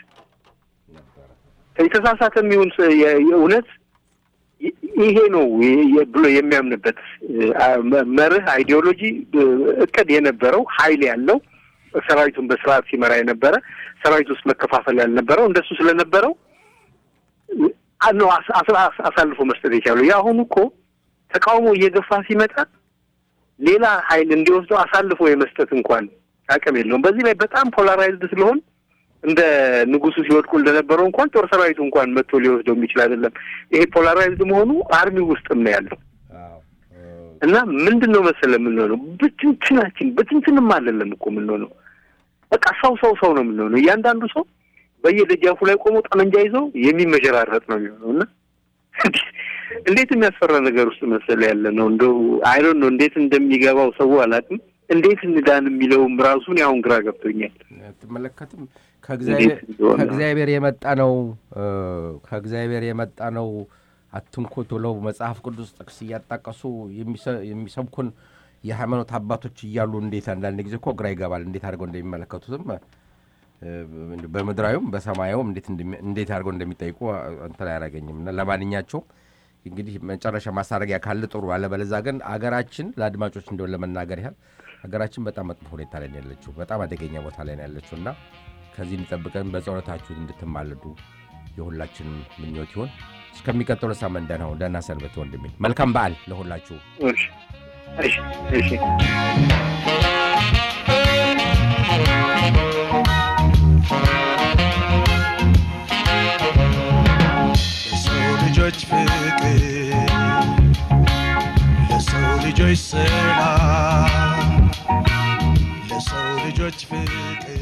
የተሳሳተ የሚሆን ስ- የ- የእውነት ይ- ይሄ ነው የ- የ- ብሎ የሚያምንበት እ፣ አ- መ- መርህ አይዲዮሎጂ እ፣ እቅድ የነበረው ኃይል ያለው ሰራዊቱን በስርዓት ሲመራ የነበረ ሰራዊት ውስጥ መከፋፈል ያልነበረው እንደሱ ስለነበረው እ፣ አ- ነው አስ- አስ- አስ- አሳልፎ መስጠት የቻለው። የአሁኑ እኮ ተቃውሞ እየገፋ ሲመጣ ሌላ ኃይል እንዲወስደው አሳልፎ የመስጠት እንኳን አቅም የለውም። በዚህ ላይ በጣም ፖላራይዝድ ስለሆን እንደ ንጉሱ ሲወድቁ እንደነበረው እንኳን ጦር ሰራዊቱ እንኳን መጥቶ ሊወስደው የሚችል አይደለም። ይሄ ፖላራይዝድ መሆኑ አርሚ ውስጥም ነው ያለው እና ምንድን ነው መሰለ የምንሆነው ብትንትናችን ብትንትንም አይደለም እኮ የምንሆነው በቃ ሰው ሰው ሰው ነው የምንሆነው። እያንዳንዱ ሰው በየደጃፉ ላይ ቆሞ ጠመንጃ ይዞ የሚመጀራረጥ ነው የሚሆነው እና እንዴት የሚያስፈራ ነገር ውስጥ መሰለ ያለ ነው። እንደው አይዶን ነው እንዴት እንደሚገባው ሰው አላውቅም። እንዴት እንዳን የሚለውም ራሱን አሁን ግራ ገብቶኛል። ትመለከትም ከእግዚአብሔር እንዴት እንደሆነ። ከእግዚአብሔር የመጣ ነው እ፣ ከእግዚአብሔር የመጣ ነው አትንኩት ብለው መጽሐፍ ቅዱስ ጥቅስ እያጣቀሱ የሚሰ- የሚሰብኩን የሃይማኖት አባቶች እያሉ እንዴት አንዳንድ ጊዜ እኮ ግራ ይገባል። እንዴት አድርገው እንደሚመለከቱትም እ፣ በምድራዊም በሰማያዊም እንዴት እንደሚ- እንዴት አድርገው እንደሚጠይቁ እንትን አያደርገኝም። እና ለማንኛቸውም እንግዲህ መጨረሻ ማሳረጊያ ካለ ጥሩ፣ አለበለዛ ግን አገራችን ለአድማጮች እንደሆን ለመናገር ያህል ሀገራችን በጣም መጥፎ ሁኔታ ላይ ነው ያለችው። በጣም አደገኛ ቦታ ላይ ነው ያለችው እና ከዚህ እንዲጠብቀን በጸሎታችሁ እንድትማልዱ የሁላችንም ምኞት ይሆን። እስከሚቀጥሉ ሳምንት ደህና ሁኑ። ደህና ሰንበት ወንድሜ። መልካም በዓል ለሁላችሁ። እሺ እሺ እሺ ለሰው ልጆች ፍቅር ለሰው ልጆች ሰላም ለሰው ልጆች ፍቅር